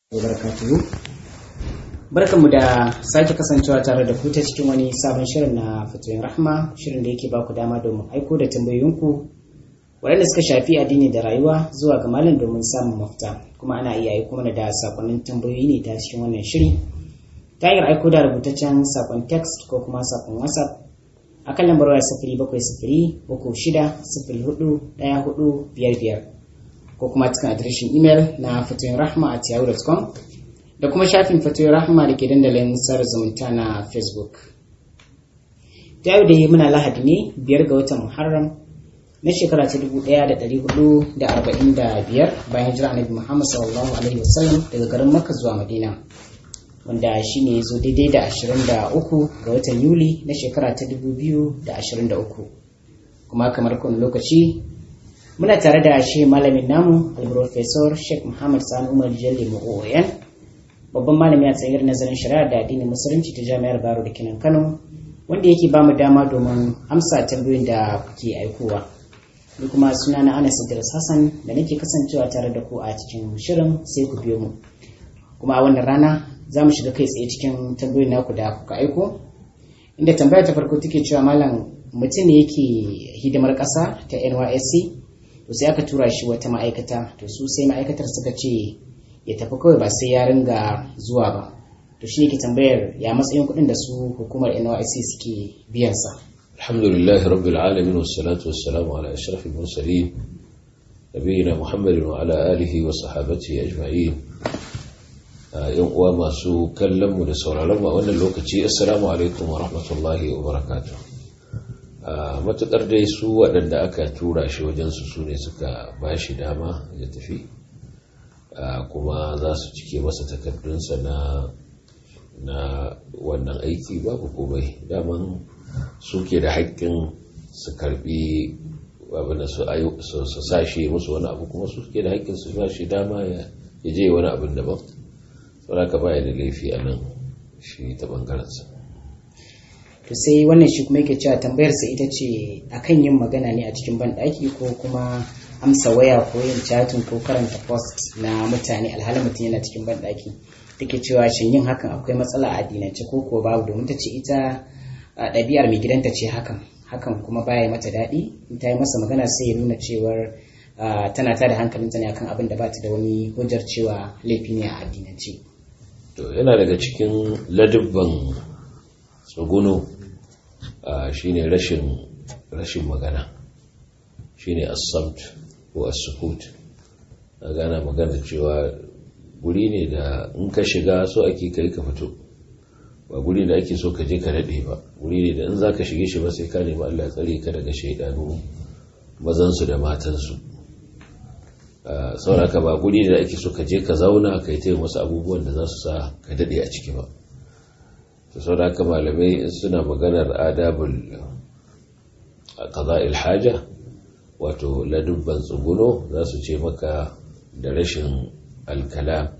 wabarakatuhu barkanmu da sake kasancewa tare da ku ta cikin wani sabon shirin na fatoyin rahma shirin da yake ba ku dama domin aiko da tambayoyinku waɗanda suka shafi addini da rayuwa zuwa ga malam domin samun mafita kuma ana iya aiko mana da sakonnin tambayoyi ne ta cikin wannan shiri ta hanyar aiko da rubutaccen sakon text ko kuma sakon whatsapp akan lambar waya sifiri bakwai sifiri uku shida sifiri hudu ɗaya hudu biyar biyar ko kuma cikin adireshin imel na fatoyin rahma at yahoo.com da kuma shafin fatoyin rahma da ke dandalin sada zumunta na facebook ta yau da yi muna lahadi ne biyar ga watan muharram na shekara ta dubu ɗaya da ɗari hudu da arba'in da biyar bayan jira annabi muhammad sallallahu alaihi wasallam daga garin makka zuwa madina wanda shi ne ya zo daidai da ashirin da uku ga watan yuli na shekara ta dubu biyu da ashirin da uku kuma kamar kun lokaci muna tare da shi malamin namu al-professor sheikh muhammad sani umar jalli mu'oyan babban malami a tsayar nazarin shari'a da addinin musulunci ta jami'ar baro da kinan kano wanda yake ba mu dama domin amsa tambayoyin da kuke aikowa ni kuma suna na anas idris hassan da nake kasancewa tare da ku a cikin shirin sai ku biyo mu kuma a wannan rana za mu shiga kai tsaye cikin tambayoyin naku da kuka aiko inda tambaya ta farko take cewa malam mutum ne yake hidimar ƙasa ta nysc to sai aka tura shi wata ma'aikata to su sai ma'aikatar suka ce ya tafi kawai ba sai ya ringa zuwa ba to shi yake tambayar ya matsayin kuɗin da su hukumar NYC suke biyan sa alhamdulillah rabbil alamin wassalatu wassalamu ala ashrafil mursalin nabiyina muhammadin wa ala alihi wa sahabatihi ajma'in yan uwa masu kallon mu da sauraron mu a wannan lokaci assalamu alaikum wa rahmatullahi wa barakatuh matuƙar dai su waɗanda aka tura shi wajensu su ne suka ba shi dama ya tafi kuma za su cike masa takardunsa na na wannan aiki babu komai daman suke da haƙƙin su karbi abin su sashe musu wani abu kuma suke da haƙƙin su ba shi dama ya je wani abin daban saboda ka baya da laifi a nan shi ta ɓangarensa to sai wannan shi kuma yake cewa tambayarsa ita ce akan yin magana ne a cikin banɗaki ko kuma amsa waya ko yin chatin ko karanta post na mutane alhalin mutum yana cikin banɗaki take cewa shin yin hakan akwai matsala a addinance ko ko babu domin ta ce ita ɗabi'ar mai gidanta ce hakan hakan kuma baya mata daɗi in ta yi masa magana sai ya nuna cewar tana tada hankalinta ne akan abin da ba ta da wani hujjar cewa laifi ne a addinance to yana daga cikin ladubban tsuguno shine rashin rashin magana shine as-samt ko as-sukut gana magana cewa guri ne da in ka shiga so ake kai ka fito ba guri da ake so ka je ka daɗe ba guri ne da in za ka shige shi ba sai ka nemi Allah ya tsare ka daga shaidanu mazansu da matansu sauraka ba guri da ake so ka je ka zauna ka yi ta wasu abubuwan da za su sa ka daɗe a ciki ba ta sau haka malamai suna maganar adabul qada'il haja wato ladubban tsuguno za su ce maka da rashin alkalam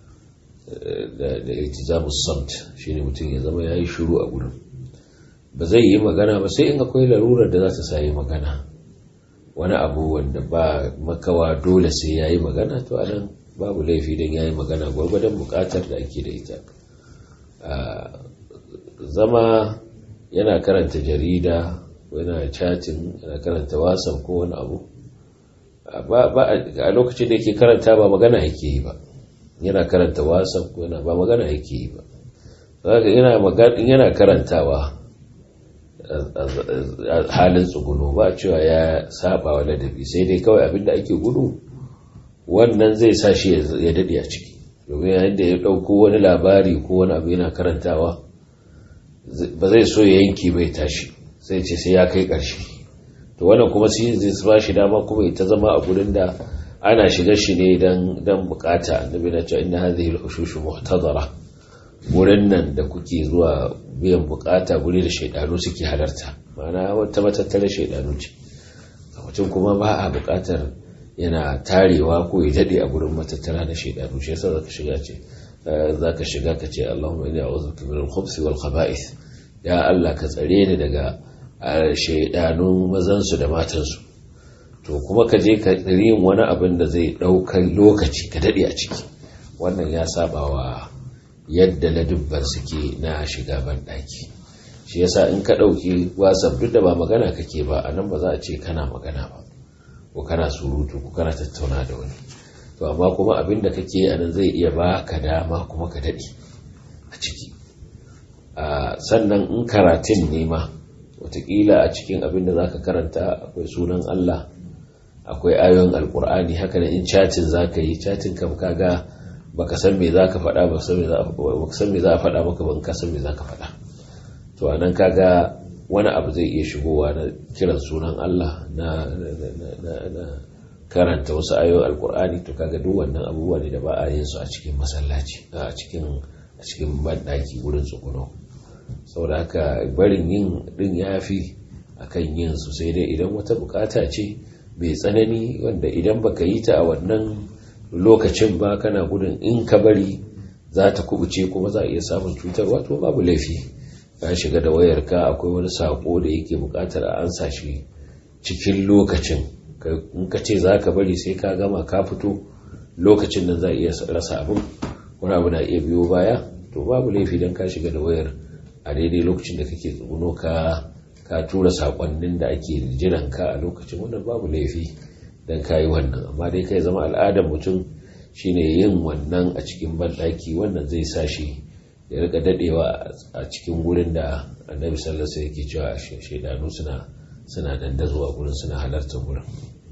da iltizamus samt shine mutum ya zama yayi shiru a gurin ba zai yi magana ba sai in akwai larurar da za ta sa yi magana wani abu wanda ba makawa dole sai yayi magana to anan babu laifi don yayi magana gwargwadon bukatar da ake da ita zama yana karanta jarida ko yana chatin yana karanta wasan ko wani abu a lokacin da yake karanta ba magana yake yi ba yana karanta wasan ko yana ba magana yake yi ba yana karantawa halin tsuguno ba cewa ya saba wa ladabi sai dai kawai abinda ake gudu wannan zai sa shi ya daɗe a ciki domin yayin da ya ɗauko wani labari ko wani abu yana karantawa ba zai so ya yanki bai tashi sai ce sai ya kai ƙarshe to wannan kuma shi zai ba shi dama kuma ita zama a gurin da ana shiga shi ne dan bukata annabi na cewa inna hadhihi al-ushushu muhtadara wurin nan da kuke zuwa biyan bukata guri da shaidanu suke halarta ma'ana wata matattara shaidanu ce mutum kuma ba a bukatar yana tarewa ko ya dade a gurin matattara na shaidanu shi yasa zaka shiga ce zaka shiga ka ce Allahumma inni a'udhu bika min al-khubuthi wal khaba'ith ya Allah ka tsare ni daga shaidanun mazan su da matan su to kuma ka je ka yin wani abin da zai ɗaukar lokaci ka daɗe a ciki wannan ya saba wa yadda ladubban suke na shiga banɗaki shi yasa in ka ɗauki whatsapp duk da ba magana kake ba a nan ba za a ce kana magana ba ko kana surutu ko kana tattauna da wani to amma kuma abin da kake a nan zai iya ba ka dama kuma ka daɗe a ciki sannan in karatun ne ma watakila a cikin abin da za ka karanta akwai sunan allah akwai ayoyin alkur'ani haka da in chatin za ka yi chatin kam kaga baka san me za ka faɗa ba san me za a faɗa maka ban ka san me za ka faɗa to anan kaga wani abu zai iya shigowa na kiran sunan Allah na karanta wasu ayoyin alkur'ani to kaga duk wannan abubuwa ne da ba a yin su a cikin masallaci a cikin a cikin banɗaki wurin tsuguno saboda haka barin yin din yafi akan yin su sai dai idan wata bukata ce mai tsanani wanda idan baka yi ta a wannan lokacin ba kana gudun in ka bari za ta kubuce kuma za a iya samun cutarwa to babu laifi ka shiga da wayarka akwai wani sako da yake bukatar a ansa shi cikin lokacin in ka ce za ka bari sai ka gama ka fito lokacin nan za a iya rasa abin wani abu na iya biyo baya to babu laifi don ka shiga da wayar a daidai lokacin da kake tsuguno ka ka tura sakonnin da ake jiran ka a lokacin wannan babu laifi don ka yi wannan amma dai kai zama al'adar mutum shine yin wannan a cikin banɗaki wannan zai sa shi ya rika dadewa a cikin gurin da annabi sallallahu alaihi yake cewa shaidanu suna suna dandazuwa gurin suna halartar gurin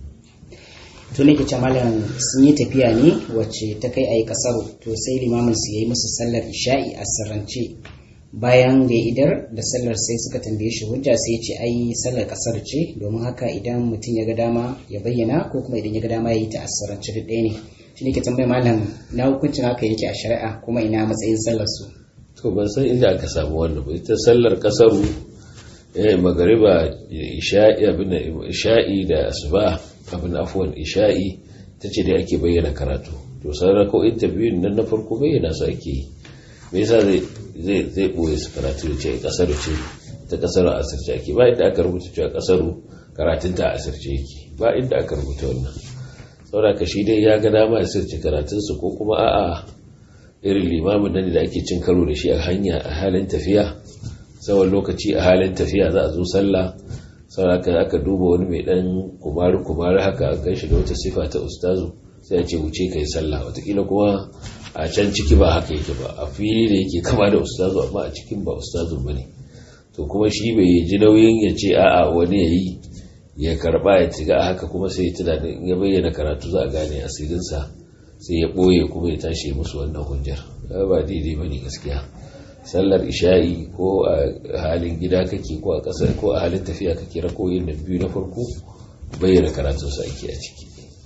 to ne ke malam sun yi tafiya ne wacce ta kai a yi kasaro to sai limamin su yayi musu sallar isha'i a sirrance bayan da ya idar da sallar sai suka tambaye shi hujja sai ce ai sallar kasar ce domin haka idan mutum ya ga dama ya bayyana ko kuma idan ya ga dama ya yi ta a sirrance duk ɗaya ne shi ne ke tambaye malam na hukuncin haka yake a shari'a kuma ina matsayin sallar su to ban san inda aka samu wannan ba ita sallar kasaru eh magariba isha'i abin isha'i da asuba abin afwan isha'i tace dai ake bayyana karatu to sauran ko interview nan na farko bayyana su ake yi me yasa zai zai zai boye su karatu da ce kasaru ce ta kasaru a asirce ake ba inda aka rubuta cewa kasaru karatun ta asirce yake ba inda aka rubuta wannan saboda ka shi dai ya ga dama ya sirce karatunsu ko kuma a'a irin limamin nan da ake cin karo da shi a hanya a halin tafiya tsawon lokaci a halin tafiya za a zo sallah saboda aka duba wani mai dan kumari kumari haka a gan shi da wata sifa ta ustazu sai ya ce wuce kai sallah watakila kuma a can ciki ba haka yake ba a fili da yake kama da ustazu amma a cikin ba ustazu ba ne to kuma shi bai ji nauyin ya ce a'a wani ya yi ya karba ya tiga a haka kuma sai ya tunanin ya bayyana karatu za a gane asirinsa sai ya ɓoye kuma ya tashi musu wannan hujjar ba daidai ba ne gaskiya sallar isha'i ko a halin gida kake ko a ƙasar ko a halin tafiya kake rakoyin da biyu na farko bayyana karatunsa ake a ciki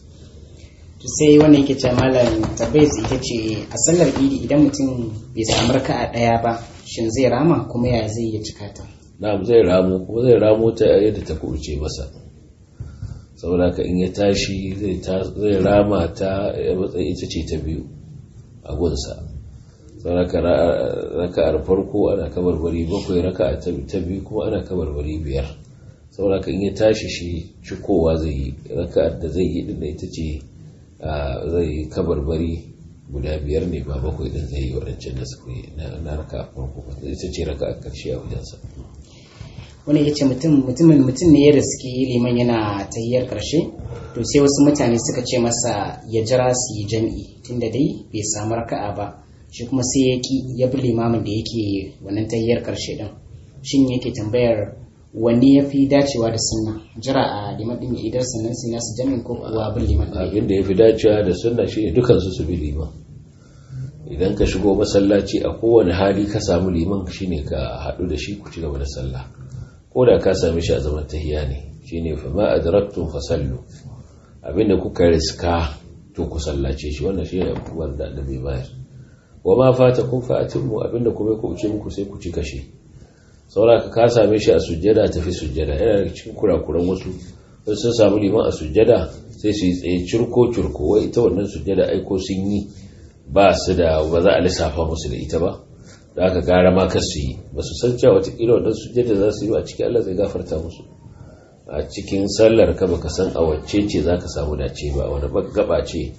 sai wannan yake ce malam tabbai ita ce a sallar idi idan mutum bai samu raka'a ɗaya ba shin zai rama kuma ya zai iya cika ta na'am zai ramo kuma zai ramo ta yadda ta kuce masa saboda ka in ya tashi zai rama ta matsayin ita ce ta biyu a gunsa saboda ka raka'ar farko ana kamar bari bakwai raka'a ta biyu kuma ana kamar bari biyar saboda ka in ya tashi shi cikowa zai yi raka'ar da zai yi din da ita ce zai kabar bari guda biyar ne ba bakwai din zai yi waɗancan da suka yi na raka'a farko ita ce raka'a karshe a wajensa wani ya ce mutumin mutum ne ya riski liman yana tahiyar karshe to sai wasu mutane suka ce masa ya jira su yi jam'i tunda dai bai samu raka'a ba shi kuma sai ya ki ya bi limamin da yake wannan tahiyar karshe din shin yake tambayar wanne ya fi dacewa da sunna jira a liman din idan sannan sai nasu jami'in ko kuwa bin liman din abin da ya fi dacewa da sunna shine dukan su su bi liman idan ka shigo masallaci a kowane hali ka samu liman shine ka haɗu da shi ku ci gaba da sallah ko da ka same shi a zaman tahiya ne shine fa ma adraktum fasallu abinda kuka riska to ku sallace shi wannan shine abubuwan da annabi bayar wa ma fatakum fa atimmu abinda kuma ku uce muku sai ku ci kashe saboda ka same shi a sujjada tafi sujjada yana da cikin kurakuran wasu wasu sun samu liman a sujjada sai su yi tsaye curko curko wai ita wannan sujjada aiko sun yi ba su da ba za a lissafa musu da ita ba da aka gara ma kar su yi ba su san cewa watakila wannan sujjada za su yi a cikin Allah zai gafarta musu a cikin sallar ka baka san a wacce ce za ka samu dace ba wani gaba ce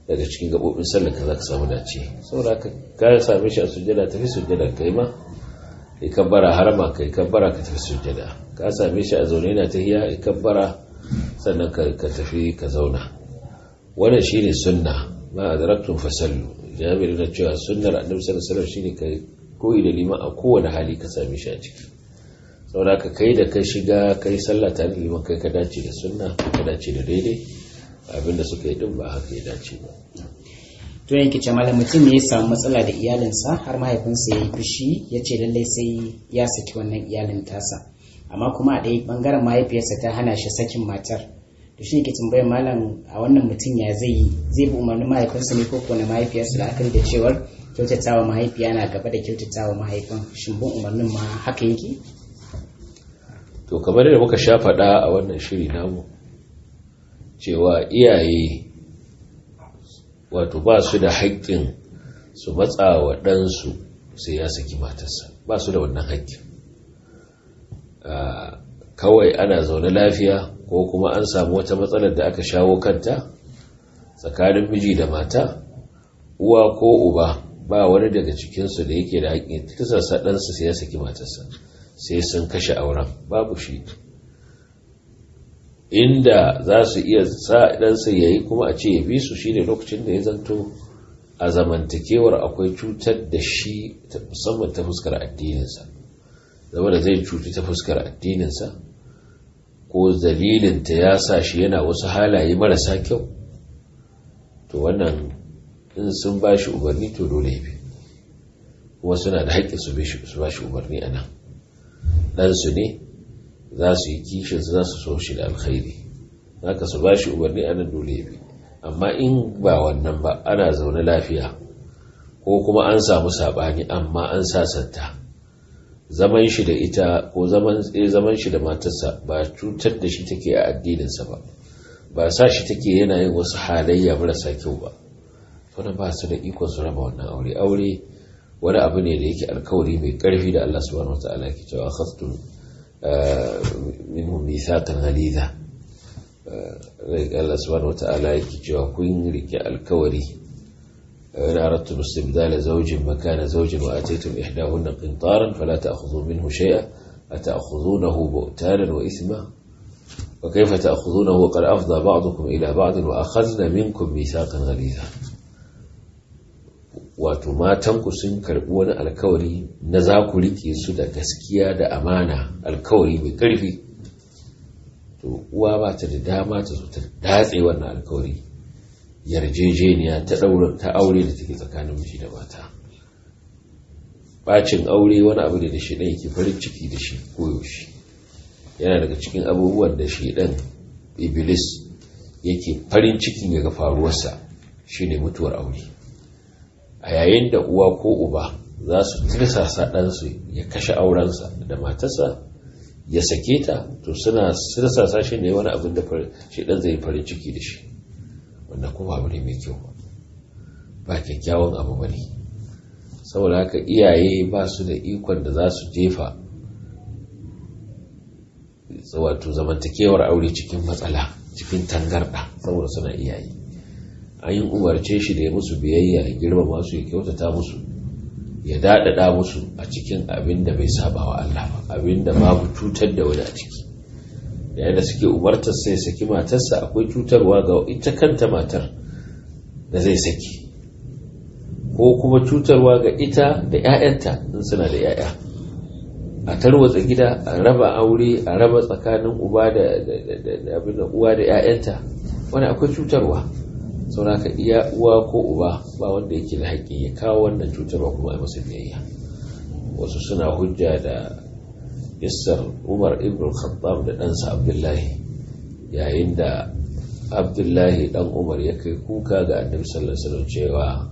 daga cikin gabobin sallar ka za ka samu dace saboda ka ka same shi a sujjada tafi sujjada kai ma kai kabbara harama kai kabbara ka tafi sujjada ka same shi a zaune yana tahiya kai kabbara sannan ka tafi ka zauna wannan shine sunna ma adraktum fasallu jabir na cewa sunnar annabi sallallahu alaihi wasallam shine kai koyi da liman a kowane hali ka same shi a ciki saboda ka kai da ka shiga kai sallah tare da liman kai ka dace da sunna ka dace da daidai abinda suka yi din ba haka ya dace ba to yanki ce malam mutum ne ya samu matsala da iyalinsa har mahaifinsa ya yi fushi ya ce lallai sai ya saki wannan iyalin tasa amma kuma a ɗaya ɓangaren mahaifiyarsa ta hana shi sakin matar to shi ke tambayar malam a wannan mutum ya zai zai bi umarnin mahaifinsa ne ko kuwa na mahaifiyarsa da akari da cewar kyautatawa mahaifiya na gaba da kyautatawa mahaifin shin bin umarnin ma haka yake to kamar da muka sha faɗa a wannan shiri namu cewa iyaye wato ba su da haƙƙin su matsa wa ɗansu sai ya saki matarsa ba su da wannan haƙƙin kawai ana zaune lafiya ko kuma an samu wata matsalar da aka shawo kanta tsakanin miji da mata uwa ko uba ba wani daga cikinsu da yake da haƙƙin tisarsa ɗansa sai ya saki matarsa sai sun kashe auren babu shi inda za su iya sa ɗansa ya yi kuma a ce ya bi su shine lokacin da ya zanto a zamantakewar akwai cutar da shi musamman ta fuskar addininsa zama da zai cuti ta fuskar addininsa ko dalilinta ya sa shi yana wasu halaye marasa kyau to wannan in sun ba shi umarni to dole ya bi kuma suna da haƙƙin su ba shi umarni a nan ɗansu ne za su yi kishin za su so shi da alkhairi haka su ba shi umarni a nan dole ya bi amma in ba wannan ba ana zaune lafiya ko kuma an samu saɓani amma an sasanta zaman shi da ita ko zaman zaman shi da matarsa ba cutar da shi take a addininsa ba ba sa shi take yana yin wasu halayya marasa kyau ba wannan ba su da ikon su raba wannan aure aure wani abu ne da yake alkawari mai karfi da Allah subhanahu wataala ke cewa khastum minhum mithaqan ghalidha Allah subhanahu wataala yake cewa kun rike alkawari in aradtum istibdala zawjin makana zawjin wa ataytum ihdahunna qintaran fala ta'khudhu minhu shay'a ata'khudhunahu bu'tanan wa ithma wa kayfa ta'khudhunahu wa qad afdha ba'dukum ila ba'd wa akhadna minkum mithaqan ghalidha wato matanku sun karbi wani alkawari na za ku rike su da gaskiya da amana alkawari mai karfi to uwa ba ta da dama ta zo ta datse wannan alkawari yarjejeniya ta daura ta aure da take tsakanin miji da mata bacin aure wani abu ne da shi ɗan yake farin ciki da shi koyaushe yana daga cikin abubuwan da shi ɗan iblis yake farin cikin ya ga faruwarsa shine mutuwar aure a yayin da uwa ko uba za su tirsasa ɗansu ya kashe aurensa da matarsa ya sake ta to suna tirsasa shi ne wani abin da shi ɗan zai farin ciki da shi wanda kuma abu ne mai kyau ba kyakkyawan abu ba ne saboda haka iyaye ba su da ikon da za su jefa wato zamantakewar aure cikin matsala cikin tangarɗa saboda suna iyaye an yi umarce shi da ya musu biyayya ya girmama su ya kyautata musu ya daɗaɗa musu a cikin abin da bai saba wa Allah ba abin da babu cutar da wani a ciki yayin da suke umartar sai saki matarsa akwai cutarwa ga ita kanta matar da zai saki ko kuma cutarwa ga ita da 'ya'yanta in suna da 'ya'ya a tarwatsa gida a raba aure a raba tsakanin uba da abin da uwa da 'ya'yanta wani akwai cutarwa sauraka iya uwa ko uba ba wanda yake da haƙƙi ya kawo wannan cutarwa kuma a masa biyayya wasu suna hujja da isar umar ibn khattab da ɗansa abdullahi yayin da abdullahi ɗan umar ya kai kuka ga annabi sallallahu alaihi cewa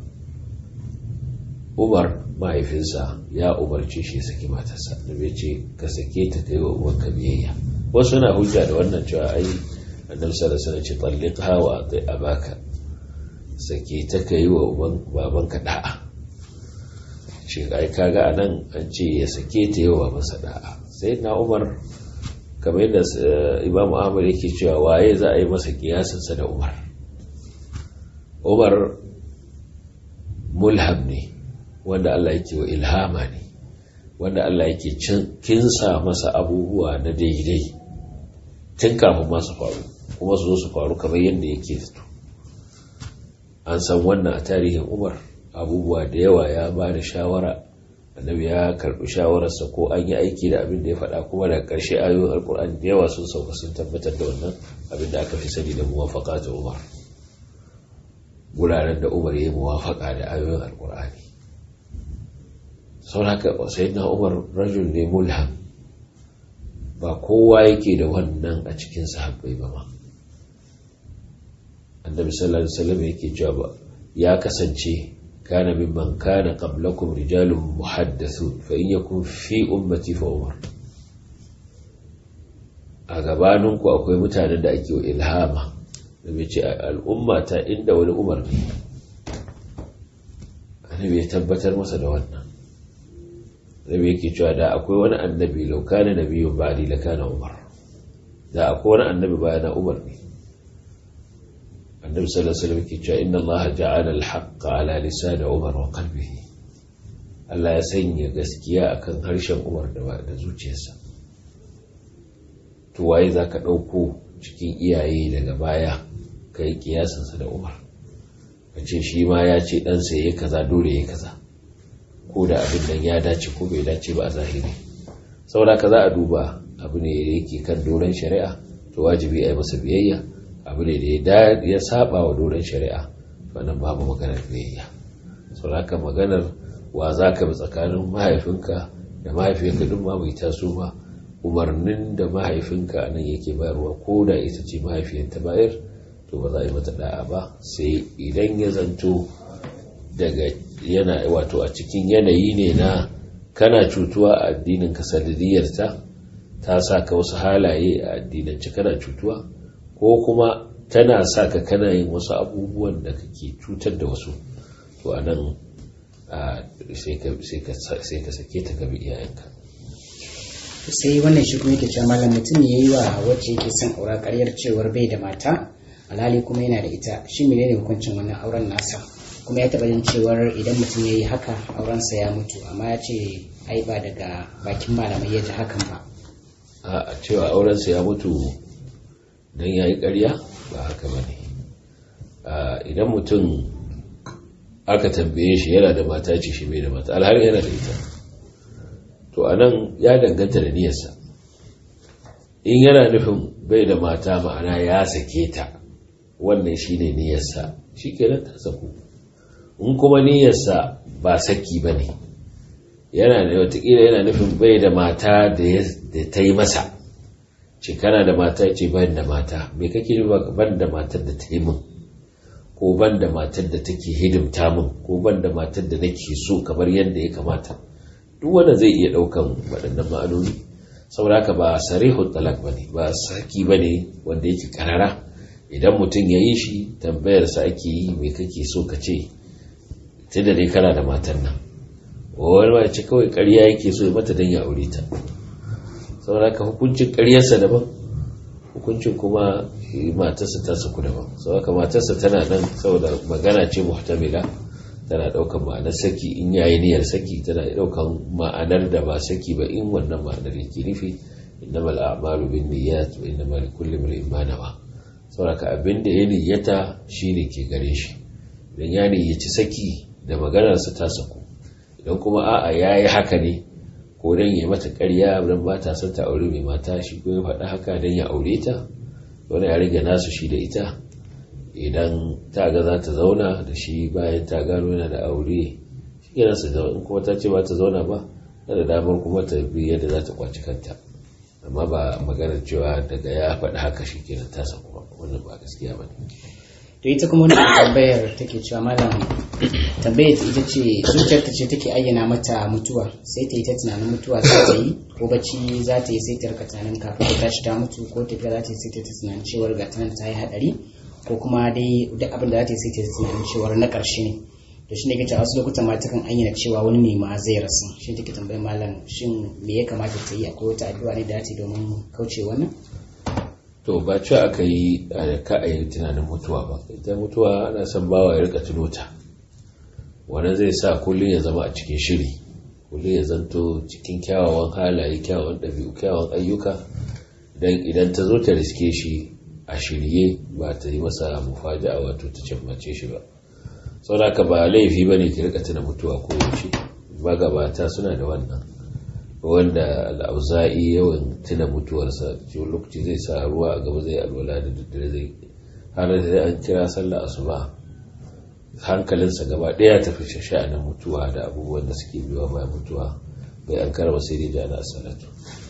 umar mahaifinsa ya umarci shi saki matarsa da bai ce ka sake ta kai wa uwanka biyayya wasu na hujja da wannan cewa ai annabi sallallahu alaihi wasallam ce talliqha wa ati abaka sake ta kai wa uban babanka da'a shi ai kaga anan an ce ya sake ta yi wa babansa da'a sai na umar kamar yadda imam ahmad yake cewa waye za a yi masa kiyasinsa da umar umar mulham ne wanda Allah yake wa ilhama ne wanda Allah yake kinsa masa abubuwa na daidai tun kafin masu faru kuma su zo su faru kamar yadda yake zato an san wannan a tarihin umar abubuwa da yawa ya ba da shawara annabi ya karbi shawararsa ko an yi aiki da abin da ya faɗa kuma daga ƙarshe ayoyin alkur'ani da yawa sun sauka sun tabbatar da wannan abin da aka fi sani da muwafaka ta umar guraren da umar ya yi muwafaka da ayoyin alkur'ani sau haka na umar rajul ne mulham ba kowa yake da wannan a cikin sahabbai ba ma annabi sallallahu alaihi wasallam yake cewa ba ya kasance kana mimman kana qablakum rijalun muhaddathun fa in yakun fi ummati fa umar a gabaninku akwai mutanen da ake wa ilhama da bai ce al'umma ta inda wani umar ne annabi ya tabbatar masa da wannan annabi yake cewa da akwai wani annabi lau kana nabiyyun ba'di la kana umar da akwai wani annabi bayana umar ne النبي صلى الله عليه وسلم كي إن الله جعل الحق على لسان عمر وقلبه Allah ya sanya gaskiya akan harshen Umar da zuciyarsa. To waye za ka ɗauko cikin iyaye daga baya ka yi kiyasansa da Umar. Ka ce shi ma ya ce ɗansa ya kaza dole ya kaza. Ko da abin nan ya dace ko bai dace ba a zahiri. Saboda ka za a duba abu ne da yake kan doron shari'a to wajibi a yi masa biyayya. abu ne da ya saba wa doron shari'a wannan babu maganar biyayya sau haka maganar wa za ka bi tsakanin mahaifinka da mahaifinka duk ma bai taso ba umarnin da mahaifinka nan yake bayarwa ko da ita ce mahaifiyar ta bayar to ba za a yi mata da'a ba sai idan ya zanto daga yana wato a cikin yanayi ne na kana cutuwa a addinin ka sanadiyarta ta sa ka wasu halaye a addinance kana cutuwa ko kuma tana sa ka kana yin wasu abubuwan da kake cutar da wasu to a nan sai ka sake ta gabi iyayenka sai wannan shi kuma yake cewa malam mutum ya yi wa wacce yake son aura karyar cewar bai da mata alhali kuma yana da ita shi menene hukuncin wannan auren nasa kuma ya taɓa jin cewar idan mutum ya yi haka aurensa ya mutu amma ya ce ai ba daga bakin malamai ya ji hakan ba a cewa aurensa ya mutu don ya yi ƙarya ba haka ba ne idan mutum aka tambaye shi yana da mata ce shi bai da mata alhari yana da ita to a nan ya danganta da niyarsa in yana nufin bai da mata ma'ana ya sake ta wannan shi ne niyarsa shi kenan ta saku in kuma niyarsa ba saki ba ne yana da watakila yana nufin bai da mata da ta yi masa ce kana da mata ce ban da mata me kake nufa ban da matar da ta yi min ko ban da matar da take hidimta min ko ban da matar da nake so kamar yadda ya kamata duk wanda zai iya daukan waɗannan ma'anoni saboda haka ba sarihul talak bane ba saki bane wanda yake karara idan mutum ya yi shi tambayar sa ake yi me kake so ka ce tunda dai kana da matan nan wani ma ce kawai ƙarya yake so ya mata don ya aure ta saboda haka hukuncin ƙaryarsa daban hukuncin kuma matarsa ta saku daban saboda haka matarsa tana nan saboda magana ce muhtamila tana ɗaukan ma'anar saki in yayi niyyar saki tana ɗaukan ma'anar da ba saki ba in wannan ma'anar yake nufi innamal a'malu bin niyyat wa innamal likulli imrin ma nawa saboda haka abin da ya niyyata shine ke gare shi idan ya niyyaci saki da maganarsa ta saku idan kuma a'a yayi haka ne ko dan ya mata ƙarya dan ba ta son ta aure mai mata shi ko ya faɗa haka dan ya aure ta wani ya rage nasu shi da ita idan ta ga za ta zauna da shi bayan ta gano yana da aure shi kenan su zauna in kuma ta ce ba ta zauna ba na da damar kuma ta bi yadda za ta kwaci kanta amma ba maganar cewa daga ya faɗi haka shi kenan ta saku ba wannan ba gaskiya ba ne to ita kuma wani tambayar take cewa malam tambayar ta ita ce zuciyarta ce take ayyana mata mutuwa sai ta yi ta tunanin mutuwa za ta yi ko bacci za ta yi sai ta rika tunanin kafin ta tashi ta mutu ko tafiya za ta yi sai ta ta tunanin cewar ga tanan ta yi hadari ko kuma dai duk abin da za ta yi sai ta tunanin cewar na ƙarshe ne to shi ne ke wasu lokutan ma takan ayyana cewa wani ne ma zai rasu shi take tambayar malam shin me ya kamata ta yi akwai wata addu'a ne da ta yi domin kauce wannan to ba cewa aka yi ka a yi tunanin mutuwa ba ita mutuwa ana son bawa ya rika tuno ta wannan zai sa kullum ya zama a cikin shiri kullum ya zanto cikin kyawawan halaye kyawawan ɗabi'u kyawawan ayyuka dan idan ta zo ta riske shi a shirye ba ta yi masa mufaja'a wato ta cammace shi ba saboda ka ba laifi bane ki rika tuna mutuwa ko yaushe magabata suna da wannan wanda al'auza'i yawan tuna mutuwarsa cikin lokaci zai sa ruwa a gaba zai alwala da daddare zai har da an kira sallah asuba hankalinsa gaba ɗaya tafi sha'anin mutuwa da abubuwan da suke biyuwa bayan mutuwa bai an karba sai dai jana salatu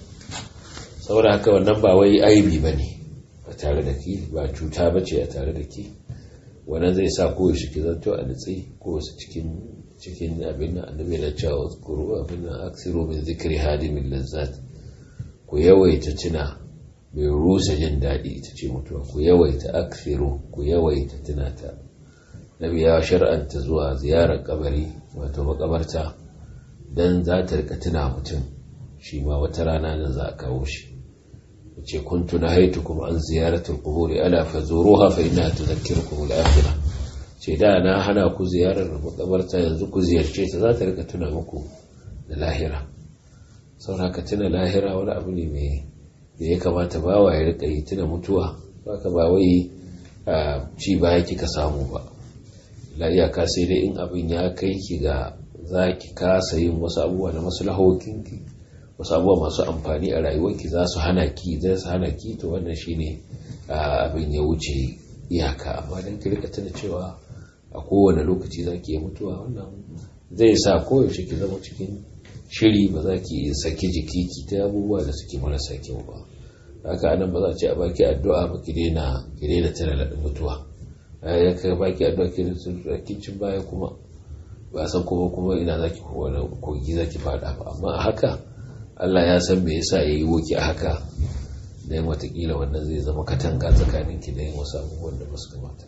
saboda haka wannan ba wai aibi ba ne a tare da ki ba cuta ba ce a tare da ki wannan zai sa koyaushe ki zanto a nutsi ko wasu cikin cikin abin da annabi na cewa kuru abin da aksiru min zikri hadimin lazzat ku yawaita tuna mai rusa jin daɗi ita ce mutuwa ku yawaita aksiru ku yawaita tuna ta nabi ya shar'anta zuwa ziyarar kabari wato makabarta dan za ta rika tuna mutum shi ma wata rana nan za a kawo shi ce kuntu nahaytukum an ziyaratul quburi ala fazuruha fa innaha tudhakkirukum al-akhirah ce da na hana ku ziyarar makabarta yanzu ku ziyarce ta za ta rika tuna muku da lahira saboda tuna lahira wani abu ne mai da ya kamata bawa ya rika yi tuna mutuwa baka ba wai ci baya kika samu ba la iyaka sai dai in abin ya kai ki ga za ki kasa yin wasu abubuwa na maslahokinki wasu abubuwa masu amfani a rayuwarki za su hana ki za su hana ki to wannan shine abin ya wuce iyaka amma dan ki rika tuna cewa a kowane lokaci za ki yi mutuwa wannan zai sa koyaushe ki zama cikin shiri ba za ki saki jiki ki ta abubuwa da suke marasa kyau ba haka anan ba za a ce a baki addu'a ba ki daina ki daina tana da mutuwa ya ka baki addu'a ki da kincin baya kuma ba san kuma kuma ina zaki wani kogi zaki fada ba amma a haka Allah ya san me yasa yayi woki a haka dan watakila wannan zai zama katanga tsakanin ki da yin wasu abubuwan da ba su kamata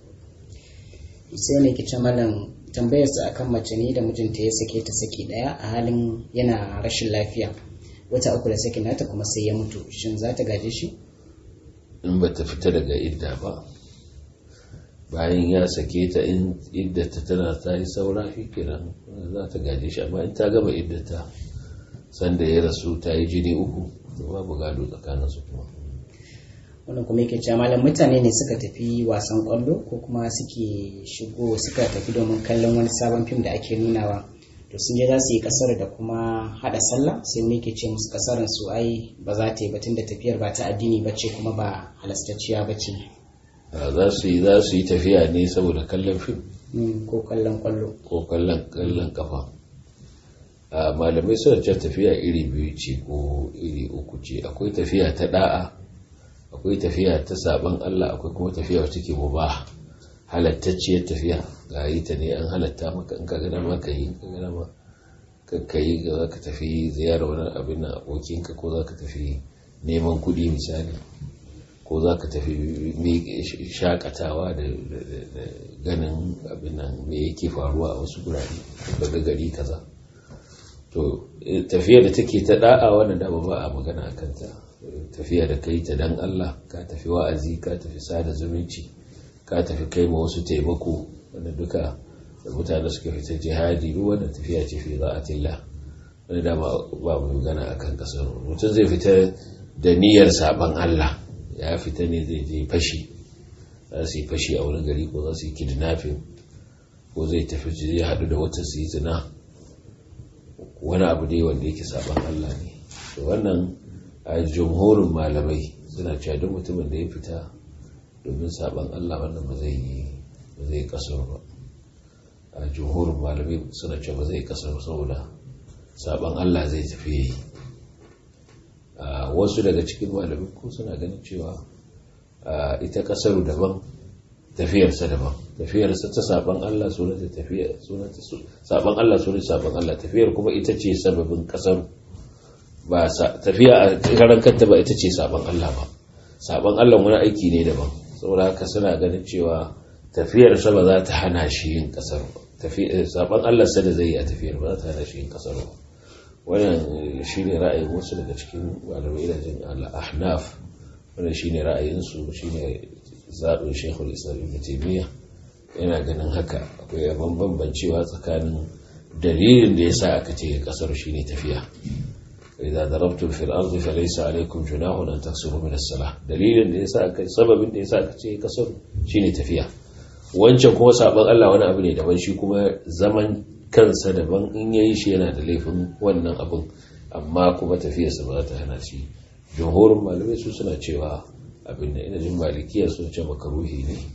sai ne kice malam tambayar sa akan mace ne da mijinta ya sake ta saki daya a halin yana rashin lafiya wata uku da sakin nata kuma sai ya mutu shin za ta gaje shi in ba ta fita daga idda ba bayan ya sake ta in iddata tana ta yi saura shi kenan za ta gaje shi amma in ta gama iddata sanda ya rasu ta yi jini uku to babu gado tsakanin su kuma wannan kuma yake cewa malam mutane ne suka tafi wasan kwallo ko kuma suke shigo suka tafi domin kallon wani sabon fim da ake nunawa to sun je za su yi kasar da kuma hada sallah sai mu yake ce musu kasarin su ai ba za ta yi ba tunda tafiyar ba ta addini ba ce kuma ba halastacciya ba ce za su yi za su yi tafiya ne saboda kallon fim ko kallon kwallo ko kallon kallon kafa malamai suna ce tafiya iri biyu ce ko iri uku ce akwai tafiya ta da'a akwai tafiya ta saban Allah akwai kuma tafiya wacce ke mubah halattacciyar tafiya ga yi ta ne an halatta maka in ka gana ma ka yi ka gana ma ka yi ga za ka tafi ziyarar wani abin na abokinka ko za ka tafi neman kuɗi misali ko za ka tafi shakatawa da ganin abin nan me yake faruwa a wasu gurare daga gari kaza to tafiya da take ta da'a wannan dama ba a magana a kanta tafiya da kai ta dan Allah ka tafi wa'azi ka tafi sada zumunci ka tafi kai ma wasu taimako wanda duka da mutane suka fita jihadi duk wannan tafiya ce fi za'atillah wanda dama ba mu magana akan kasar mutum zai fita da niyyar saban Allah ya fita ne zai je fashi za su yi fashi a wani gari ko za su yi kidnapping ko zai tafi zai haɗu da wata su yi zina wani abu dai wanda yake saban Allah ne to wannan a jumhurin malamai suna cewa duk mutumin da ya fita domin saban Allah wannan ba zai yi ba zai kasar ba a jumhurin malamai suna cewa ba zai kasar saboda saban Allah zai tafi wasu daga cikin malamai ko suna ganin cewa ita kasaru daban tafiyarsa daban tafiyarsa ta saban Allah sunanta tafiya sunanta saban Allah sunanta saban Allah tafiyar kuma ita ce sababin kasaru ba tafiya a karan kanta ba ita ce saban Allah ba saban Allah wani aiki ne daban saboda haka suna ganin cewa tafiyarsa ba za ta hana shi yin kasar ba saban Allah sa da zai yi a tafiyar ba za ta hana shi yin kasar ba wannan shi ne ra'ayin wasu daga cikin malamai da jin al-ahnaf wannan shine ra'ayinsu shine zaɓin shekul islam ibn taymiya yana ganin haka akwai abin bambancewa tsakanin dalilin da yasa aka ce kasar shine tafiya idza darabtum fil ardi falaysa alaykum junahun an taksuru min as-salah dalilin da yasa aka sababin da yasa aka ce kasar shine tafiya wancan kuma sabon Allah wani abu ne daban shi kuma zaman kansa daban in yayi shi yana da laifin wannan abin amma kuma tafiyarsa ba za ta hana shi jumhurin malamai su suna cewa abin da ina jin malikiya sun ce makaruhi ne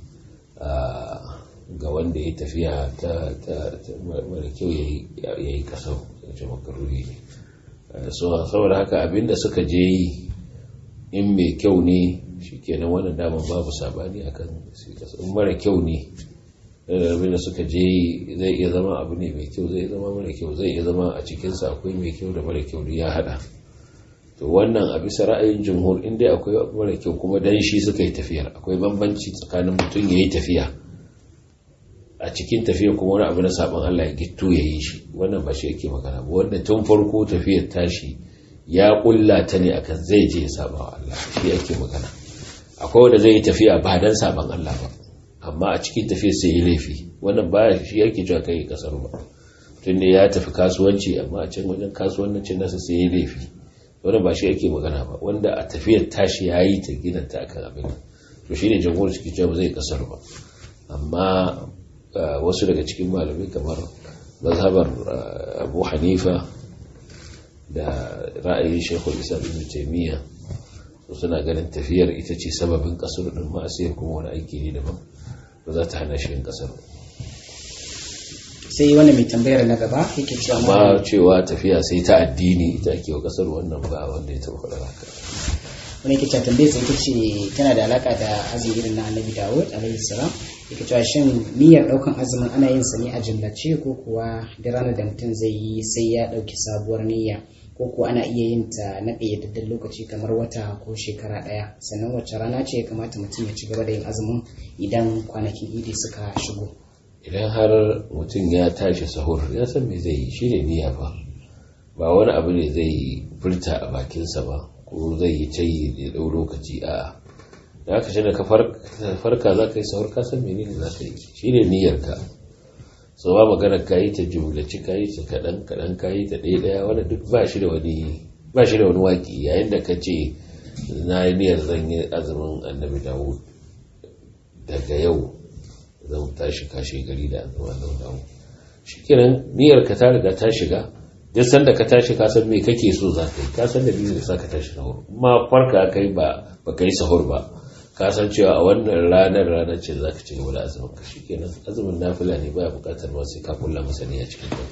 ga wanda ya tafiya ta mara kyau ya yi kasar sun ce makaruhi ne saboda haka abin da suka je yi in mai kyau ne shi kenan wannan damar babu sabani akan in mara kyau ne abin da suka je zai iya zama abu ne mai kyau zai zama mara kyau zai iya zama a cikinsa akwai mai kyau da mara kyau ya hada to wannan a bisa ra'ayin jumhur inda akwai mara kyau kuma dan shi suka yi tafiyar akwai bambanci tsakanin mutum ya yi tafiya a cikin tafiya kuma wani abu na sabon Allah ya gitto ya yi shi wannan ba shi yake magana ba wanda tun farko tafiyar tashi ya kulla ta ne akan zai je ya saba wa Allah shi yake magana akwai wanda zai yi tafiya ba dan sabon Allah ba amma a cikin tafiyar sai yi laifi wannan ba shi yake cewa kai kasar ba tun da ya tafi kasuwanci amma a can wajen kasuwancin nasa sai yi laifi wannan ba shi yake magana ba wanda a tafiyar tashi ya yi ta gina ta akan abin to shine jamhuriyar suke cewa ba zai kasar ba amma wasu daga cikin malamai kamar mazhabar abu hanifa da ra'ayin shekul isa ibn taimiyya su suna ganin tafiyar ita ce sababin kasar din ma'asiyar kuma wani aiki ne daban ba za ta hana shi yin kasar sai wani mai tambayar na gaba yake cewa amma cewa tafiya sai ta addini ita ake wa kasar wannan ba wanda ya taɓa faɗa haka wani yake cewa tambayar sai ce tana da alaka da azumin irin na annabi dawud alaihi salam yake cewa shin niyyar daukan azumin ana yin sa ne a jumlace ko kuwa da ranar da mutum zai yi sai ya dauki sabuwar niyya ko kuwa ana iya yin ta na ƙayyadadden lokaci kamar wata ko shekara ɗaya sannan wacce rana ce ya kamata mutum ya ci gaba da yin azumin idan kwanakin idi suka shigo idan har mutum ya tashi sahur ya san me zai yi shi ne niyya ba ba wani abu ne zai furta a bakinsa ba ko zai yi ta yi da ɗau lokaci a da aka shi da ka farka za ka yi sahur ka san menene za ka yi shi ne niyyarka so ba magana ka yi ta jumlaci ka yi ta kaɗan kaɗan ka yi ta ɗaya ɗaya wanda duk ba shi da wani ba shi da wani waki yayin da ka ce na yi niyyar zan yi azumin annabi dawo daga yau zan tashi kashe gari da azumin annabi dawo shi kenan niyyar ka ta riga ta shiga duk sanda ka tashi ka san me kake so za ka yi ka san dalilin da sa ka tashi sahur ma farka kai ba ba ka yi sahur ba ka san cewa a wannan ranar ranar ce za ka ci gaba da azumin ka shikenan azumin nafila ne baya bukatar ma sai ka kulla masa ne a cikin kai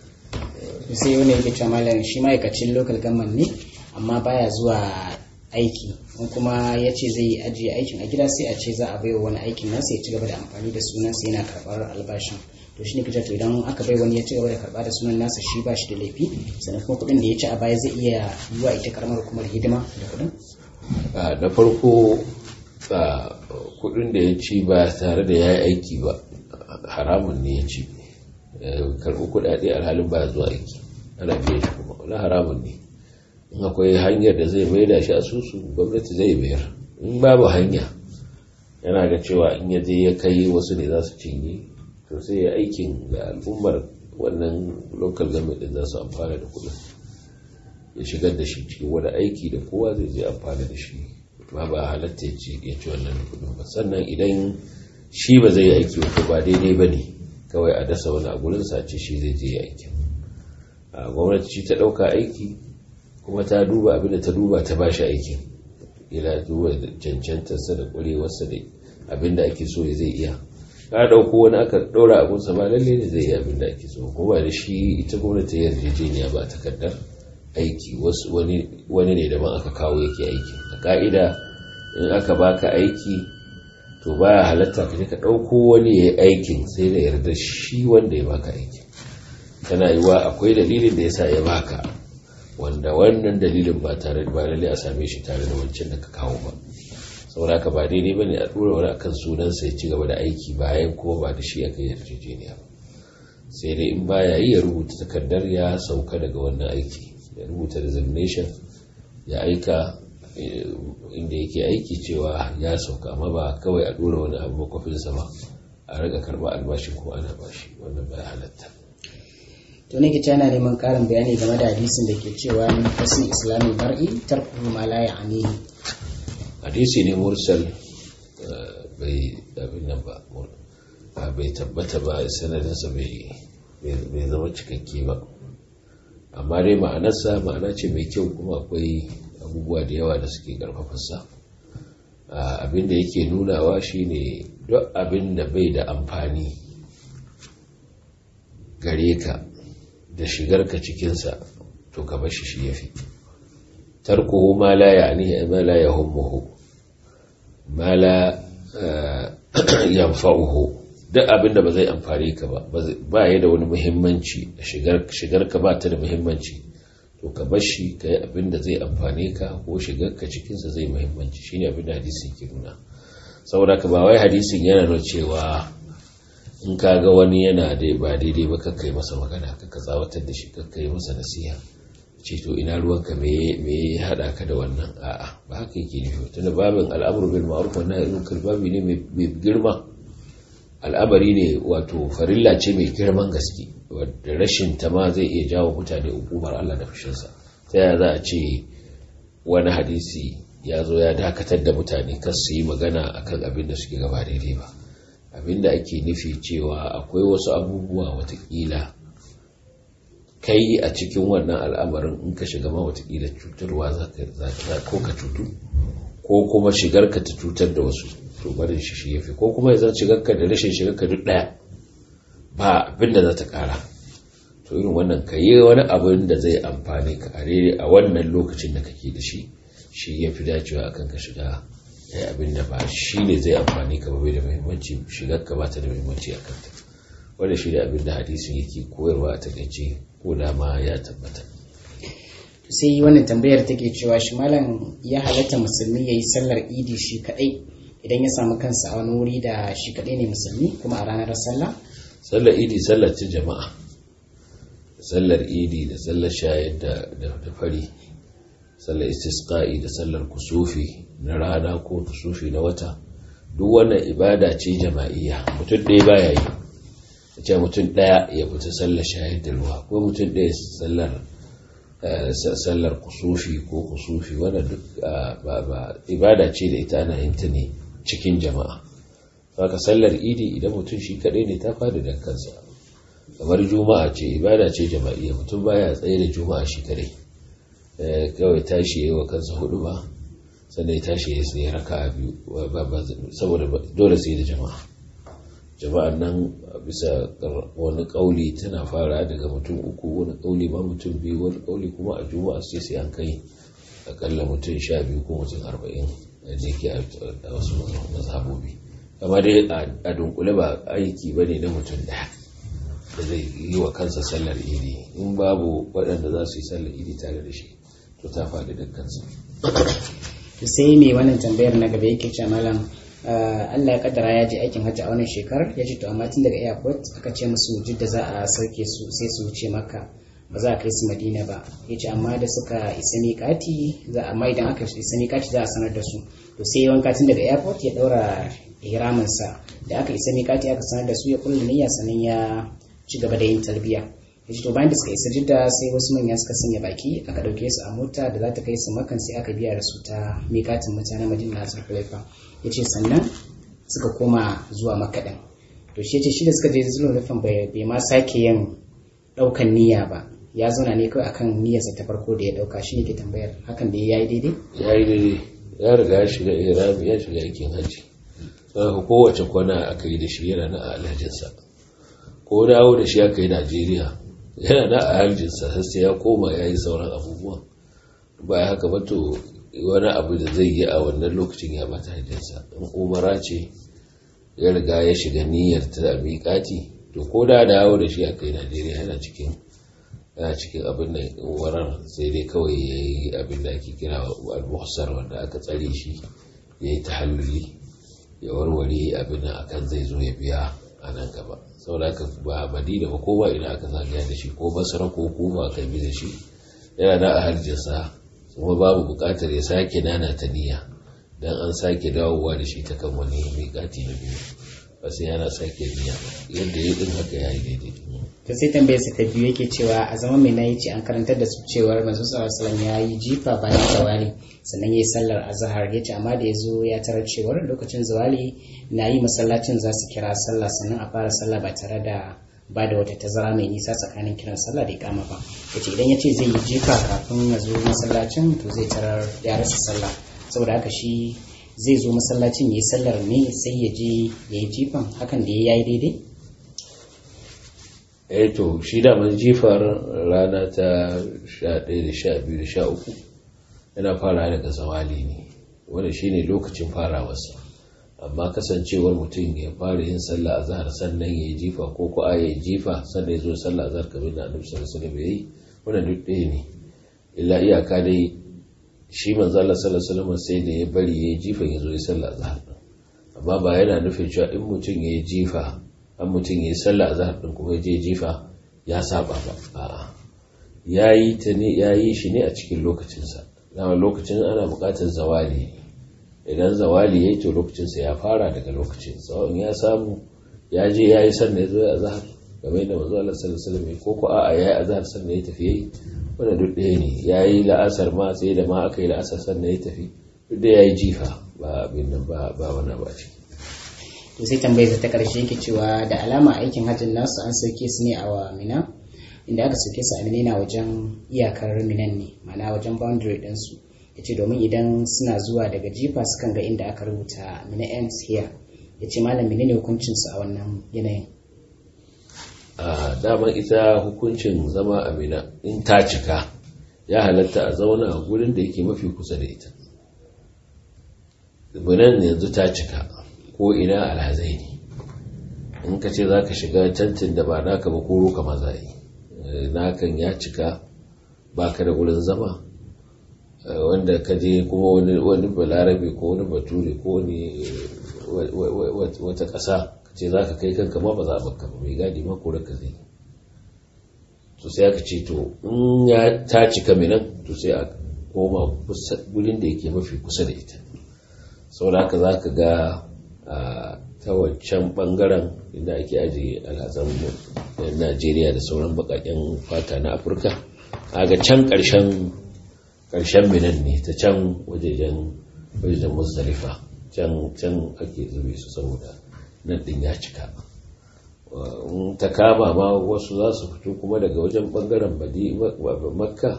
sai wani yake cewa malam shi ma'aikacin local government ne amma baya zuwa aiki in kuma ya ce zai ajiye aikin a gida sai a ce za a baiwa wani aikin nasa ya ci gaba da amfani da sunansa yana karɓar albashin to shi ne kace to idan aka bai wani ya ci gaba da karɓa da sunan nasa shi ba shi da laifi sannan kuma kuɗin da ya ci a baya zai iya yi wa ita karamar hukumar hidima da kuɗin da farko kudin da ya ci ba tare da ya yi aiki ba haramun ne ya ci karɓi kudade alhalin ba zuwa aiki ana biya shi kuma wani haramun ne in akwai hanyar da zai maida shi asusu gwamnati zai mayar in babu hanya yana ga cewa in ya je ya kai wasu ne za su cinye to sai ya aikin da al'ummar wannan local government din za su amfana da kudin ya shigar da shi cikin wani aiki da kowa zai je amfana da shi ma ba halatta ya ci wannan kudin ba sannan idan shi ba zai yi aiki ba ba daidai ba ne kawai a dasa wani a gurin sace shi zai je aikin a gwamnati ci ta ɗauka aiki kuma ta duba abin da ta duba ta ba shi aikin ila duba cancantarsa da ƙwarewarsa da abin da ake so ya zai iya ka ɗauko wani aka ɗora abunsa ba lalle ne zai yi abin da ake so ko ba da shi ita gwamnati yarjejeniya ba takardar aiki wani ne daban aka kawo yake aiki a ka'ida in aka baka aiki to baya halatta ka je ka ɗauko wani ya yi aikin sai da yarda shi wanda ya baka aiki tana yiwa akwai dalilin da ya sa ya baka wanda wannan dalilin ba tare ba lalle a same shi tare da wancan da ka kawo ba saboda ka ba daidai ba ne a ɗora wani akan sunansa ya ci gaba da aiki bayan kuma ba da shi aka yi yarjejeniya ba sai dai in baya yi ya rubuta takardar ya sauka daga wannan aiki ya rubuta resignation ya aika inda yake aiki cewa ya sauka amma ba kawai a dora wani abu makwafinsa ba a riga karba albashi ko ana bashi wannan bai halatta to ne kici yana neman karin bayani game da hadisin da ke cewa min fasin islami mar'i tarkuhu ma la ya'nihi hadisi ne mursal bai abin nan ba bai tabbata ba sanadinsa bai zama cikakke ba amma dai ma'anarsa ma'ana ce mai kyau kuma akwai abubuwa da yawa da suke karfafarsa abin da yake nunawa shine duk abin da bai da amfani gare ka da shigarka cikinsa to ka bashi shi yafi tarkuhu ma la ya'ni ma la yahummuhu ma la yanfa'uhu duk abin da ba zai amfani ka ba ba ya da wani muhimmanci shigar ka ba ta da muhimmanci to ka bar shi ka yi abin da zai amfane ka ko shigar ka cikinsa zai muhimmanci shine abin da hadisin ke nuna saboda ka ba wai hadisin yana nuna cewa in ka ga wani yana da ba daidai ba kakkai masa magana kakka tsawatar da shi kakkai masa nasiha ce to ina ruwanka me ya haɗa ka da wannan a'a ba haka yake nufi tunda babin al'amuru bil ma'ruf wa nahyi anil babi ne mai girma al'amari ne wato farilla ce mai girman gaske wadda rashin ta ma zai iya jawo mutane hukumar Allah da fushinsa ta yaya za a ce wani hadisi ya zo ya dakatar da mutane kan su yi magana akan abin da suke gaba daidai ba abin da ake nufi cewa akwai wasu abubuwa watakila kai a cikin wannan al'amarin in ka shiga ma watakila cutarwa za ko ka cutu ko kuma shigar ka ta cutar da wasu to barin shi shi yafi ko kuma yanzu shigarka da rashin shigarka duk daya ba abin da za ta kara to irin wannan ka yi wani abin da zai amfani ka a rere a wannan lokacin da kake da shi shi ya fi dacewa akan ka shiga ya abin da ba shi ne zai amfani ka bai da muhimmanci shigarka ba ta da muhimmanci a kanta wanda shi da abin da hadisin yake koyarwa a takaice ko da ma ya tabbata sai wannan tambayar take cewa shi malam ya halatta musulmi ya yi sallar idi shi kadai idan ya samu kansa a wani wuri da shi kadai ne musulmi kuma a ranar sallah sallar idi sallar ce jama'a sallar idi da sallar shayar da fari sallar istisqa'i da sallar kusufi na rana ko kusufi na wata duk wannan ibada ce jama'iyya mutum ɗaya baya yi ce mutum ɗaya ya fita sallar shayar da ruwa ko mutum ɗaya sallar sallar kusufi ko kusufi wanda duk ba ibada ce da ita ana yin ta ne cikin jama'a haka sallar idi idan mutum shi kadai ne ta fada da kansa kamar juma'a ce ibada ce jama'iyya mutum baya tsaye da juma'a shi kadai kawai tashi yayi wa kansa hudu ba sannan ya tashi ya sai raka biyu saboda dole sai da jama'a jama'an nan bisa wani kauli tana fara daga mutum uku wani kauli ma mutum biyu wani kauli kuma a juma'a sai sai an kai akalla mutum sha biyu ko mutum arba'in da ke a wasu mazhabobi amma dai a dunkule ba aiki ba ne na mutum daya da zai yi wa kansa sallar idi in babu waɗanda za su yi sallar idi tare da shi to ta faɗi da kansa sai mai wannan tambayar na gaba yake ce malam Allah ya kaddara ya je aikin hajji a wannan shekarar ya ce to amma tun daga airport aka ce musu jidda za a sauke su sai su wuce maka ba za a kai su madina ba ya ce amma da suka isa miƙati za amma idan aka isa miƙati za a sanar da su to sai ya wanka tun daga airport ya ɗaura ihraminsa da aka isa miƙati aka sanar da su ya kulla niyya sannan ya ci gaba da yin tarbiyya ya ce to bayan da suka isa jidda sai wasu manya suka sanya baki aka ɗauke su a mota da za ta kai su makan sai aka biya da su ta miƙatin mutanen madina na zulhulaifa ya ce sannan suka koma zuwa makaɗin to shi ya ce shi da suka je zulhulaifan bai ma sake yin ɗaukan niyya ba ya zauna ne kawai akan niyyarsa ta farko da ya ɗauka shi ne ke tambayar hakan da ya yi daidai ya yi daidai ya riga ya shiga irami ya shiga aikin hajji saboda kowace kwana aka yi da shi yana na alhajinsa ko dawo da shi aka yi najeriya yana na alhajinsa sai ya koma ya yi sauran abubuwan ba haka ba to wani abu da zai yi a wannan lokacin ya bata hajjinsa in umara ce ya riga ya shiga niyyar ta miƙati to ko da dawo da shi a kai najeriya yana cikin yana cikin abin da warar sai dai kawai ya yi abin da ake kira al-muhsar wanda aka tsare shi ya yi tahalluli ya warware abin da akan zai zo ya biya a nan gaba saboda haka ba madina ba ko ba ina aka zagaya da shi ko basra ko kuma aka bi da shi yana da ahaljinsa kuma babu buƙatar ya sake nana ta niyya dan an sake dawowa da shi ta kan wani miƙati na biyu ba sai yana sake niyya yadda ya din haka yayi daidai to sai tambayar sa ta biyu yake cewa a zaman mai nayi ce an karantar da su cewar manzo sallallahu alaihi wasallam ya yi jifa bayan zawali sannan yayi sallar azhar yace amma da yazo ya tarar cewar lokacin zawali na yi masallacin za su kira sallah sannan a fara sallah ba tare da ba da wata tazara mai nisa tsakanin kiran sallah da ikama ba yace idan ya ce zai yi jifa kafin ya zo masallacin to zai tarar ya rasa sallah saboda haka shi zai zo masallacin ya yi sallar ne sai ya je ya yi jifan hakan da ya yi daidai eh to shi daman jifar rana ta 11 da 12 da 13 yana fara daga zawali ne wanda shine lokacin farawarsa amma kasancewar mutum ya fara yin sallah a zahar sannan ya yi jifa ko ko ya yi jifa sannan ya zo sallah a zahar kamar da annabi sallallahu alaihi wasallam yayi wannan duk ɗaya ne illa iyaka dai shi manzo Allah sallallahu alaihi wasallam sai da ya bari ya yi jifa ya zo ya sallah a zahar amma ba yana nufin cewa in mutum ya yi jifa an mutum ya yi sallah a zahar din kuma ya je jifa ya saba ba a'a ya yi ta ne ya yi shi ne a cikin lokacinsa dama lokacin ana buƙatar zawali idan zawali ya yi to lokacinsa ya fara daga lokacin tsawon ya samu ya je ya yi sannan ya zo ya azahar game da manzo Allah sallallahu alaihi wasallam ko ko a'a ya yi azahar sannan ya tafi yayi wanda duk ɗaya ne ya yi la'asar ma sai da ma aka yi la'asar sannan ya tafi duk da ya yi jifa ba abin nan ba ba wani ba ce to sai tambayar ta karshe yake cewa da alama aikin hajjin nasu an sauke su ne a wa mina inda aka sauke su a mina yana wajen iyakar minan ne ma'ana wajen boundary ɗinsu ya ce domin idan suna zuwa daga jifa sukan ga inda aka rubuta mina ends here ya ce malam menene hukuncinsu a wannan yanayin a daman ita hukuncin zama a mina in ta cika ya halatta a zauna a gurin da yake mafi kusa da ita minan yanzu ta cika ko ina alhazai ne in ka ce za ka shiga tantin da ba naka ba koro ka maza yi nakan ya cika ba ka da wurin zama wanda ka je kuma wani balarabe ko wani bature ko wani wata ƙasa ka ce za ka kai kanka ma ba za a baka ba mai gadi ma kore ka zai to sai aka ce to in ya ta cika minan to sai a koma wurin da yake mafi kusa da ita saboda haka za ka ga ta wancan bangaren inda ake ajiye alhazan najeriya da sauran bakaken fata na afirka ga can karshen karshen minan ne ta can wajejen wajejen musdalifa can can ake zube su saboda nan din ya cika ta kama ma wasu za su fito kuma daga wajen bangaren makka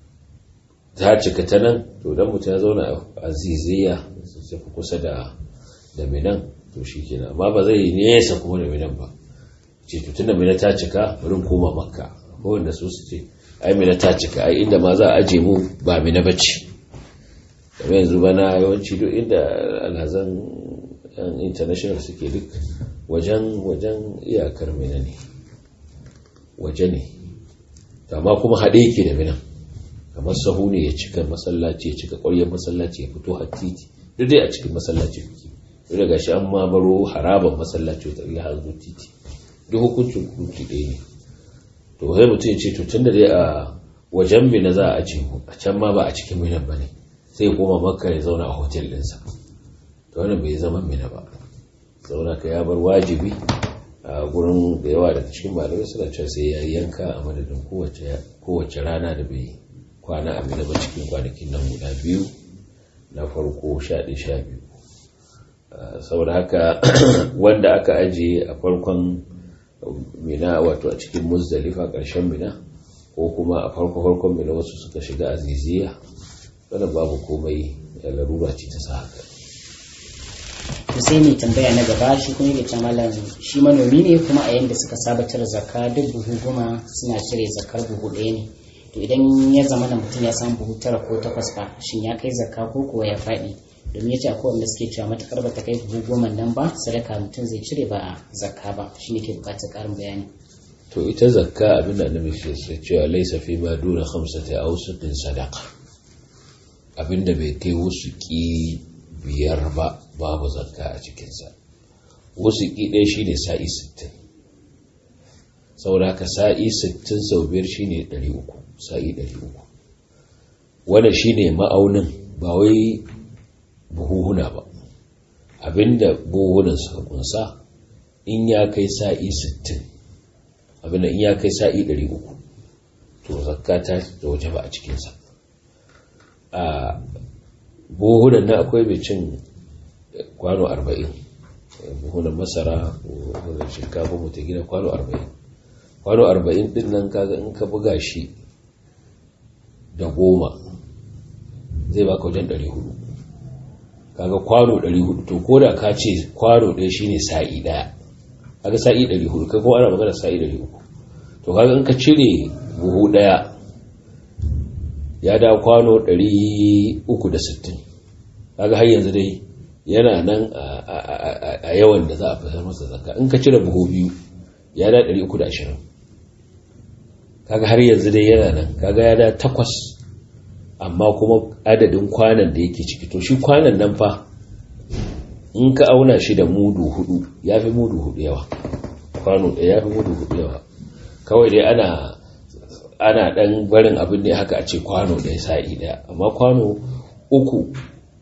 ta cika ta nan to don mutum ya zauna a ziziya su fi kusa da da minan to shi kenan amma ba zai nesa kuma da minan ba ce to tunda mina ta cika bari koma makka ko wanda su su ce ai mina ta cika ai inda ma za a aje mu ba mina bace kamar yanzu bana yawanci duk inda alhazan yan international suke duk wajen wajen iyakar mina ne waje ne amma kuma haɗe yake da minan kamar sahu ne ya cika masallaci ya cika ƙwaryar masallaci ya fito har titi duk dai a cikin masallaci kuke duk da gashi an mamaro haraban masallaci wata ya hanzo titi duk hukuncin hukunci ɗaya ne to sai mutum ya ce to tunda dai a wajen mina za a ce mu a can ma ba a cikin minan ba ne sai ya koma makka ya zauna a hotel ɗinsa to wannan bai zama mina ba zauna ka ya bar wajibi a gurin da yawa daga cikin malamai suna cewa sai ya yanka a madadin kowace rana da bai kwana a mina ba cikin kwanakin nan guda biyu na farko sha ɗaya sha biyu saboda haka wanda aka ajiye a farkon mina wato a cikin muzdalifa ƙarshen mina ko kuma a farko farkon mina wasu suka shiga aziziya wadda babu komai larura ce ta sa haka sai mai tambaya na gaba shi kuma yake malam shi manomi ne kuma a yanda suka saba cire zakka duk buhu goma suna cire zakkar buhu ɗaya ne to idan ya zama da mutum ya samu buhu tara ko takwas fa shin ya kai zakka ko kuwa ya faɗi domin ya ce akwai wanda suke cewa matakar ba ta kai buhu goma nan ba sadaka mutum zai cire ba a zakka ba shi ne ke bukatar ƙarin bayani to ita zakka abin da annabi ke cewa laisa fi ma duna khamsati awsuqin sadaqa abin da bai kai wasu ki biyar ba babu zakka a cikinsa wasu ki ɗaya shine sa'i sittin saboda haka sa'i sittin sau biyar shine ɗari uku sa'i ɗari uku wannan shine ma'aunin ba wai buhuhuna ba abinda buhuhunan suka kunsa in ya kai sa'i 60 abinda in ya kai sa'i 300 to zakka ta da waje ba a cikinsa a buhunan na akwai mai cin kwano 40 buhunan masara buhunan shinkafa mutu gina kwano 40 kwano 40 din nan kaga in ka buga shi da goma zai baka wajen 400 kaga kwano 400 to ko da ka ce kwano ɗaya shine sa'i ɗaya kaga sa'i 400 kai kuma ana magana sa'i 300 to kaga in ka cire buhu ɗaya ya da kwano 360 kaga har yanzu dai yana nan a yawan da za a fitar masa zakka in ka cire buhu biyu ya da 320 kaga har yanzu dai yana nan kaga ya da takwas amma kuma adadin kwanan da yake ciki to shi kwanan nan fa in ka auna shi da mudu hudu ya fi mudu hudu yawa kwano ɗaya ya fi mudu hudu yawa kawai dai ana ana dan barin abin ne haka a ce kwano ɗaya sa'i ɗaya amma kwano uku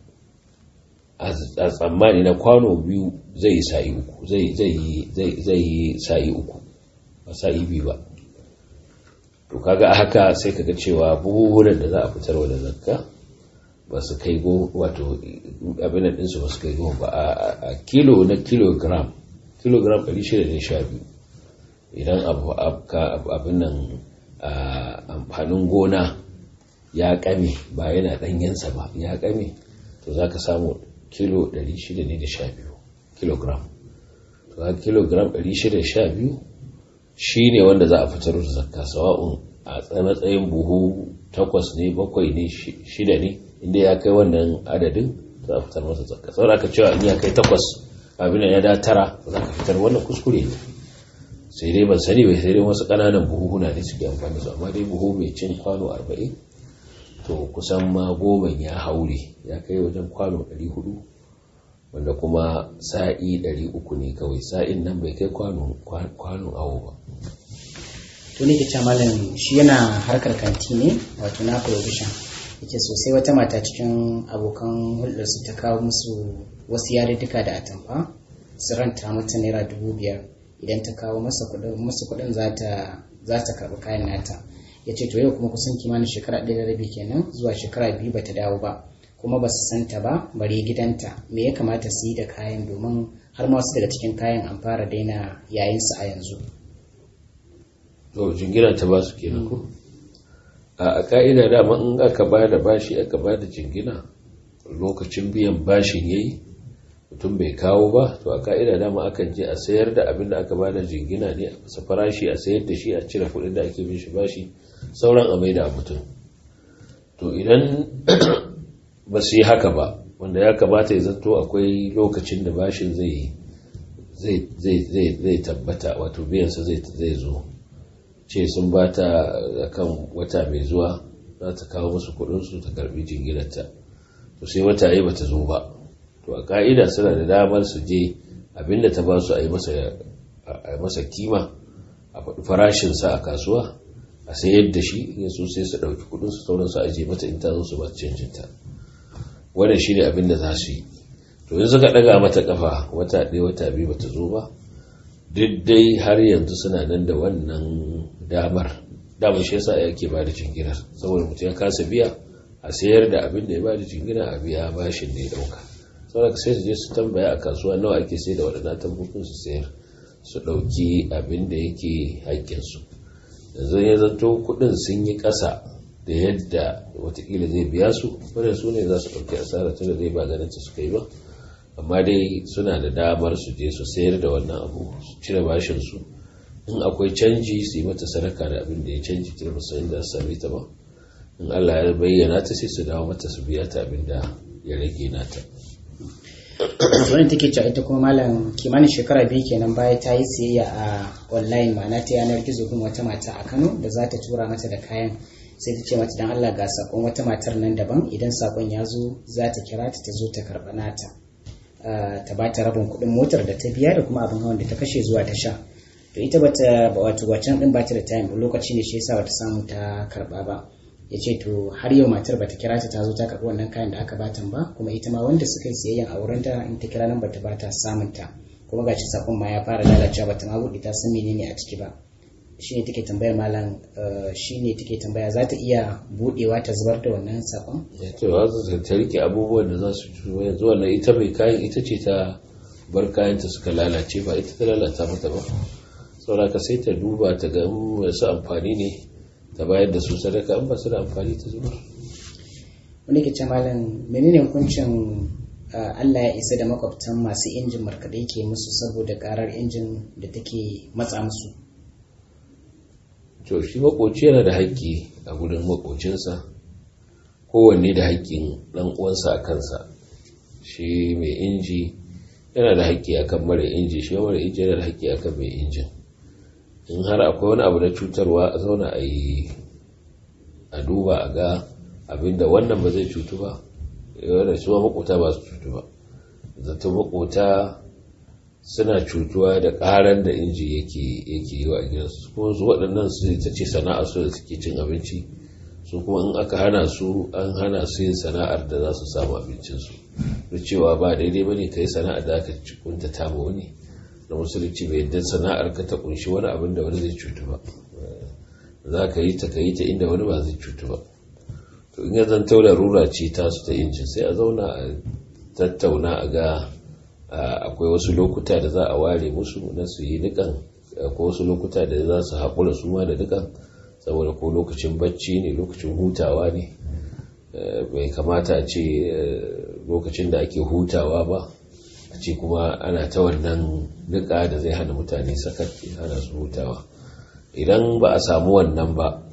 a tsammani na kwano biyu zai yi sa'i uku zai yi sa'i uku ba sa'i biyu ba to kaga a haka sai kaga cewa buhuhunan da za a fitar wa da zakka ba su kai go wato abin nan ɗinsu ba su kai go ba a kilo na kilogram kilogram 612 idan abin nan amfanin gona ya kame ba yana ɗanyensa ba ya kame to za ka samu kilo 612 kilogram to ga kilogram 612 shi ne wanda za a fitar da zakka sawa'un a matsayin buhu takwas ne bakwai ne shida ne inda ya kai wannan adadin za a fitar masa zakka saboda aka cewa in ya kai takwas abin ya da tara za ka fitar wannan kuskure ne sai dai ban sani bai sai dai wasu ƙananan buhuhuna ne suke amfani su amma dai buhu mai cin kwano arba'in to kusan ma goman ya haure ya kai wajen kwano ɗari hudu wanda kuma sa'i ɗari uku ne kawai sa'in nan bai kai kwano awo ba to ne ke malam shi yana harkar kanti ne wato na provision yake sosai wata mata cikin abokan hulɗarsu ta kawo musu wasu yariduka da atamfa su ranta mata naira dubu biyar idan ta kawo masa kuɗin za ta karɓi kayan nata ya ce to yau kuma kusan kimanin shekara ɗaya da rabi kenan zuwa shekara biyu bata dawo ba kuma ba su santa ba bare gidanta me ya kamata su yi da kayan domin har ma wasu daga cikin kayan an fara daina yayinsu a yanzu to jingina ta ba su kenan ko a ka'ida dama in aka ba da bashi aka ba da jingina lokacin biyan bashin yayi mutum bai kawo ba to a ka'ida dama akan je a sayar da abin da aka ba da jingina ne a masa farashi a sayar da shi a cire kuɗin da ake bin shi bashi sauran a maida mutum to idan ba su yi haka ba wanda ya kamata ya zanto akwai lokacin da bashin zai zai tabbata wato biyansa zai zo ce sun ba ta kan wata mai zuwa za ta kawo musu kudinsu ta karbi jinginarta to sai wata yi ba ta zo ba to a ka'ida suna da damar su je abinda ta ba su a yi masa kima a faɗi farashinsa a kasuwa a sayar da shi in so sai su ɗauki kudinsu sauransu a je mata in ta zo su ba canjinta wannan shi ne abin da za su yi to yanzu ka ɗaga mata ƙafa wata ɗaya wata biyu bata zo ba duk dai har yanzu suna nan da wannan damar damar shi yasa yake ba da jinginar saboda mutum ya kasa biya a sayar da abin da ya ba da jingina a biya bashin da ya ɗauka saboda sai su je su tambaya a kasuwa nawa ake sai da waɗannan tambukun su sayar su ɗauki abin da yake haƙƙinsu yanzu ya zanto kuɗin sun yi ƙasa da yadda watakila zai biya su wadda su ne za su ɗauki asara tun da zai ba ganin suka yi ba amma dai suna da damar su je su sayar da wannan abu su cire bashin su in akwai canji su yi mata sadaka da abin da ya canji tun musu inda su same ta ba in Allah ya bayyana ta sai su dawo mata su biya ta abin da ya rage nata wani take cewa ita kuma malam kimanin shekara biyu kenan baya ta yi siyayya a online ma'ana ta yanar gizo kuma wata mata a Kano da za ta tura mata da kayan sai ta ce mata dan Allah ga sakon wata matar nan daban idan sakon ya zo za ta kira ta ta zo ta karɓa nata ta ba ta rabin kuɗin motar da ta biya da kuma abin hawan da ta kashe zuwa ta sha to ita bata wato wacan din bata da time lokaci ne shi yasa bata samu ta karɓa ba ya ce to har yau matar bata kira ta ta zo ta karɓi wannan kayan da aka batan ba kuma ita ma wanda suka yi siyayyan a wurin ta in ta kira nan bata bata samun ta kuma gashi sakon ma ya fara lalacewa bata ma buɗe ta san menene a ciki ba shine take tambayar malam shine take tambaya za ta iya buɗewa ta zubar da wannan sakon to za ta rike abubuwan da za su ci yanzu wannan ita mai kayan ita ce ta bar kayan ta suka lalace ba ita ta lalata mata ba saboda sai ta duba ta ga masu amfani ne ta bayar da su sadaka an ba su da amfani ta zubar wani ke ce malam menene hukuncin Allah ya isa da makwabtan masu injin markaɗe ke musu saboda karar injin da take matsa musu to shi makoci yana da haƙƙi a gudun makocinsa kowanne da haƙƙin ɗan uwansa a kansa shi mai inji yana da haƙƙi akan mara inji shi mara inji yana da haƙƙi akan mai injin in har akwai wani abu na cutarwa a zauna a yi a duba a ga abinda wannan ba zai cutu ba wanda su makota ba su cutu ba zato makota suna cutuwa da karan da inji yake yake yi wa gidansu kuma su waɗannan su ta ce sana'a su da suke cin abinci su kuma in aka hana su an hana su yin sana'ar da za su samu abincinsu da cewa ba daidai ba ne ka yi sana'ar da aka kunta ta ma wani da musulunci bai yadda sana'ar ka ta kunshi wani abin da wani zai cutu ba za ka yi ta ka yi ta inda wani ba zai cutu ba to in ya zanto larura ce ta su ta injin sai a zauna a tattauna a ga akwai wasu lokuta da za a ware musu na su yi nikan akwai wasu lokuta da za su haƙura su ma da nikan saboda ko lokacin bacci ne lokacin hutawa ne bai kamata a ce lokacin da ake hutawa ba a ce kuma ana ta wannan nika da zai hana mutane sakat hana su hutawa idan ba a samu wannan ba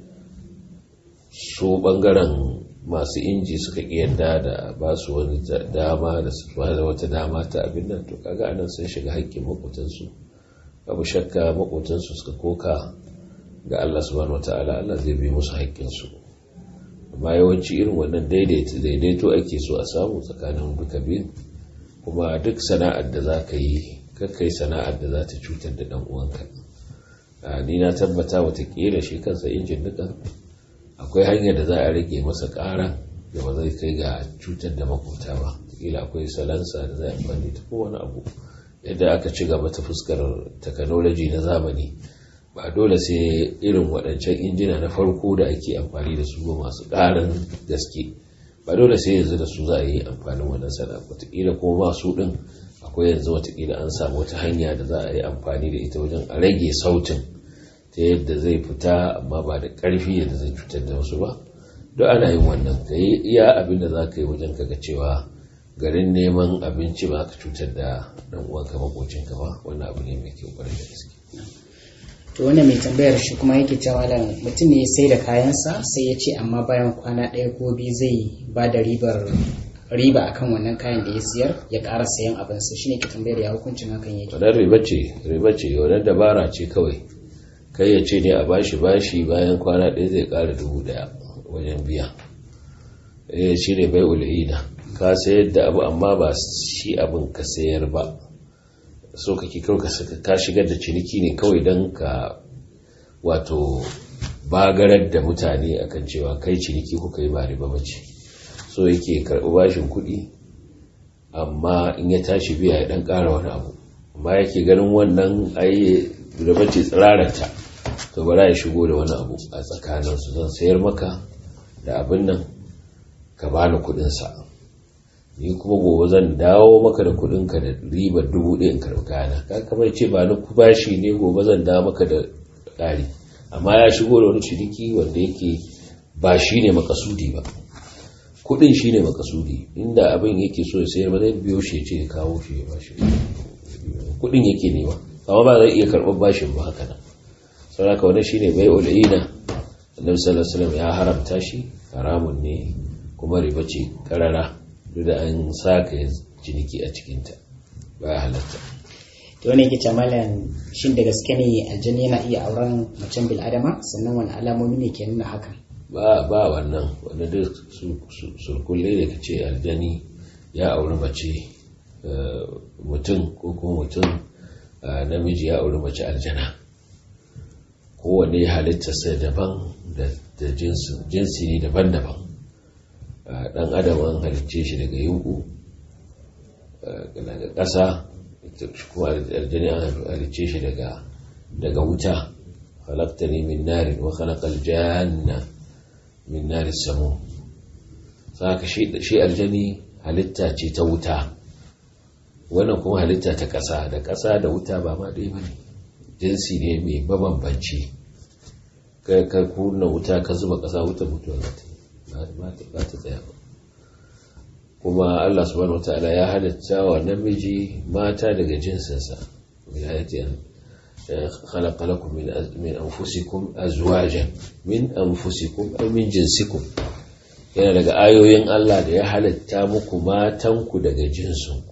su bangaren masu inji suka yadda da ba su wani dama da su da wata dama ta abin nan to kaga anan sun shiga haƙƙin makotansu babu shakka makotansu suka koka ga Allah subhanahu wataala Allah zai bi musu haƙƙinsu amma yawanci irin wannan daidaito ake so a samu tsakanin duka biyu kuma duk sana'ar da za ka yi kakkai sana'ar da za ta cutar da ɗan uwanka ni na tabbata watakila shi kansa injin dukan akwai hanyar da za a rage masa ƙara da ba zai kai ga cutar da makwabta ba kila akwai salansa da zai amfani ta kowane abu yadda aka ci gaba ta fuskar takanoloji na zamani ba dole sai irin waɗancan injina na farko da ake amfani da su masu ƙarin gaske ba dole sai yanzu da su za a yi amfanin wannan sana'a wataƙila kuma masu ɗin akwai yanzu wataƙila an samu wata hanya da za a yi amfani da ita wajen a rage sautin ta yadda zai fita amma ba da ƙarfi yadda zai cutar da wasu ba duk ana yin wannan ka yi iya abin da za ka yi wajen kaga cewa garin neman abinci ba ka cutar da ɗan uwanka makocinka ba wannan abu ne mai kyau ƙwarai da gaske to wannan mai tambayar shi kuma yake cewa malam mutum ne sai da kayansa sai ya ce amma bayan kwana ɗaya ko biyu zai ba da ribar riba akan wannan kayan da ya siyar ya ƙara sayan abinsa shine ke tambayar ya hukuncin hakan yake wannan riba ce riba ce wannan dabara ce kawai kai ya ce ne a bashi bashi bayan kwana ɗaya zai ƙara dubu ɗaya wajen biya eh shi ne bai ul'ina ka sayar da abu amma ba shi abin ka sayar ba so kake kawai ka shigar da ciniki ne kawai don ka wato bagarar da mutane akan cewa kai ciniki kuka yi ba riba bace so yake karɓi bashin kuɗi amma in ya tashi biya ya ɗan ƙara wani abu amma yake ganin wannan ai riba ce tsiraranta to bara ya shigo da wani abu a tsakaninsu zan sayar maka da abin nan ka bani kuɗinsa ni kuma gobe zan dawo maka da kudinka da ribar dubu ɗaya in karɓi kayana ka kamar ce ba na bashi ne gobe zan dawo maka da ƙari amma ya shigo da wani ciniki wanda yake ba shi ne makasudi ba kudin shi ne makasudi inda abin yake so ya sayar ba zai biyo shi ce ya kawo shi ya bashi kudin yake nema amma ba zai iya karɓar bashin ba haka nan saboda wani shi ne bai ul'ina annabi sallallahu alaihi wasallam ya haramta shi haramun ne kuma riba ce karara duk da an saka ciniki a cikinta ba ya halatta to ne ke malam shin da gaske ne aljani yana iya auren macen bil'adama sannan wani alamomi ne ke nuna hakan ba ba wannan wanda duk surkulle da kace aljani ya auri mace mutum ko kuma mutum namiji ya auri mace aljana kowane halittarsa daban da jinsi ne daban-daban ɗan adam an halicce shi daga yunku daga ƙasa kuma aljani an halicce shi daga wuta halaktani min narin wa halakal janna min narin samu saka shi aljani halitta ce ta wuta wannan kuma halitta ta ƙasa da ƙasa da wuta ba ma ɗaya ba ne jinsi ne mai mabambanci ka kunna wuta ka zuba ƙasa wuta mutuwa ba ta tsaya ba kuma Allah subhanahu wataala ya halitta wa namiji mata daga jinsinsa min ayatin khalaqa lakum min min anfusikum azwajan min anfusikum ay min jinsikum yana daga ayoyin Allah da ya halitta muku matanku daga jinsinku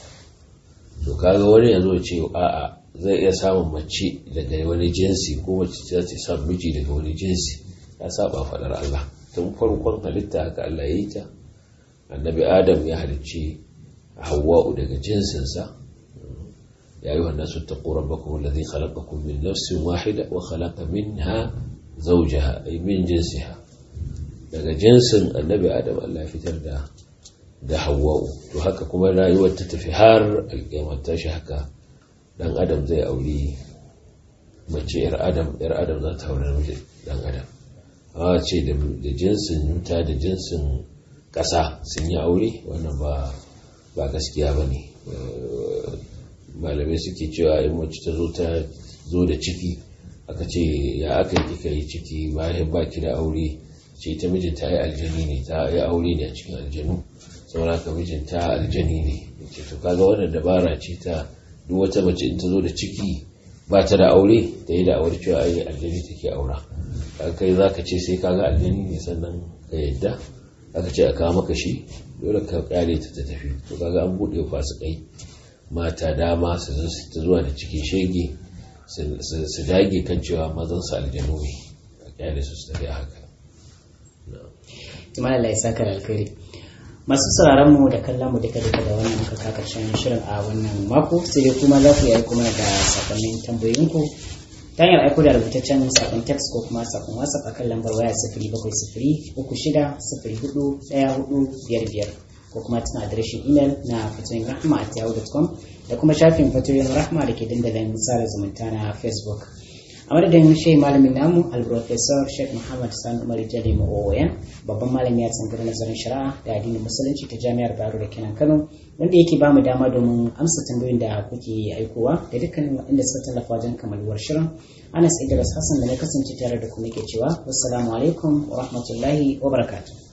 to kaga wani yazo ce a'a zai iya samun mace daga wani jinsi ko mace ta ce samun miji daga wani jinsi ya saba fadar Allah tun farkon halitta haka Allah ya yi ta annabi adam ya halicci hawa'u daga jinsinsa ya yi wannan su ta ƙoran baka wallazi khalaqakum min nafsin wahida wa khalaqa minha zawjaha ay min jinsiha daga jinsin annabi adam Allah ya fitar da da hawa'u to haka kuma rayuwar ta tafi har alƙiyamar ta shi haka dan adam zai auri mace yar adam yar adam za ta aure namiji dan adam a ce da jinsin wuta da jinsin ƙasa sun yi aure wannan ba gaskiya ba ne malamai suke cewa in mace ta zo ta zo da ciki aka ce ya aka yi kika yi ciki bayan ba ki da aure ce ta mijin ta yi aljani ne ta yi aure ne a cikin aljanu saboda ka mijin ta aljani ne ce to kaga wannan dabara ce ta duk wata mace in ta zo da ciki ba ta da aure ta yi da aure cewa ai aljani take aura kai za ka ce sai kaga aljani ne sannan ka yadda aka ce a kawo maka shi dole ka kare ta tafi to kaga an buɗe fasikai mata dama su ta zuwa da cikin shege su dage kan cewa mazan su aljanu ne a kyale su su tafi haka Tumala Allah ya saka alkhairi masu sauraron mu da kallon mu duka duka da wannan muka ka karshen shirin a wannan mako sai dai kuma za ku yi aiko mana da sakonnin tambayoyinku ta hanyar aiko da rubutaccen sakon text ko kuma sakon whatsapp akan lambar waya sifiri bakwai sifiri uku shida sifiri hudu ɗaya hudu biyar biyar ko kuma tana adireshin imel na fatoyin rahma at yahoo.com da kuma shafin fatoyin rahma da ke dandalin sada zumunta na facebook a madadin shehi malamin namu alprofesor sheikh muhammad sani umar jali ma'o'oyan babban malami a tsangar nazarin shari'a da addinin musulunci ta jami'ar baro da kenan kano wanda yake bamu dama domin amsa tambayoyin da kuke aikowa da dukkanin waɗanda suka tallafa wajen kamaluwar shirin anas idris hassan da na kasance tare da kuma ke cewa wassalamu alaikum wa rahmatullahi wa barakatuh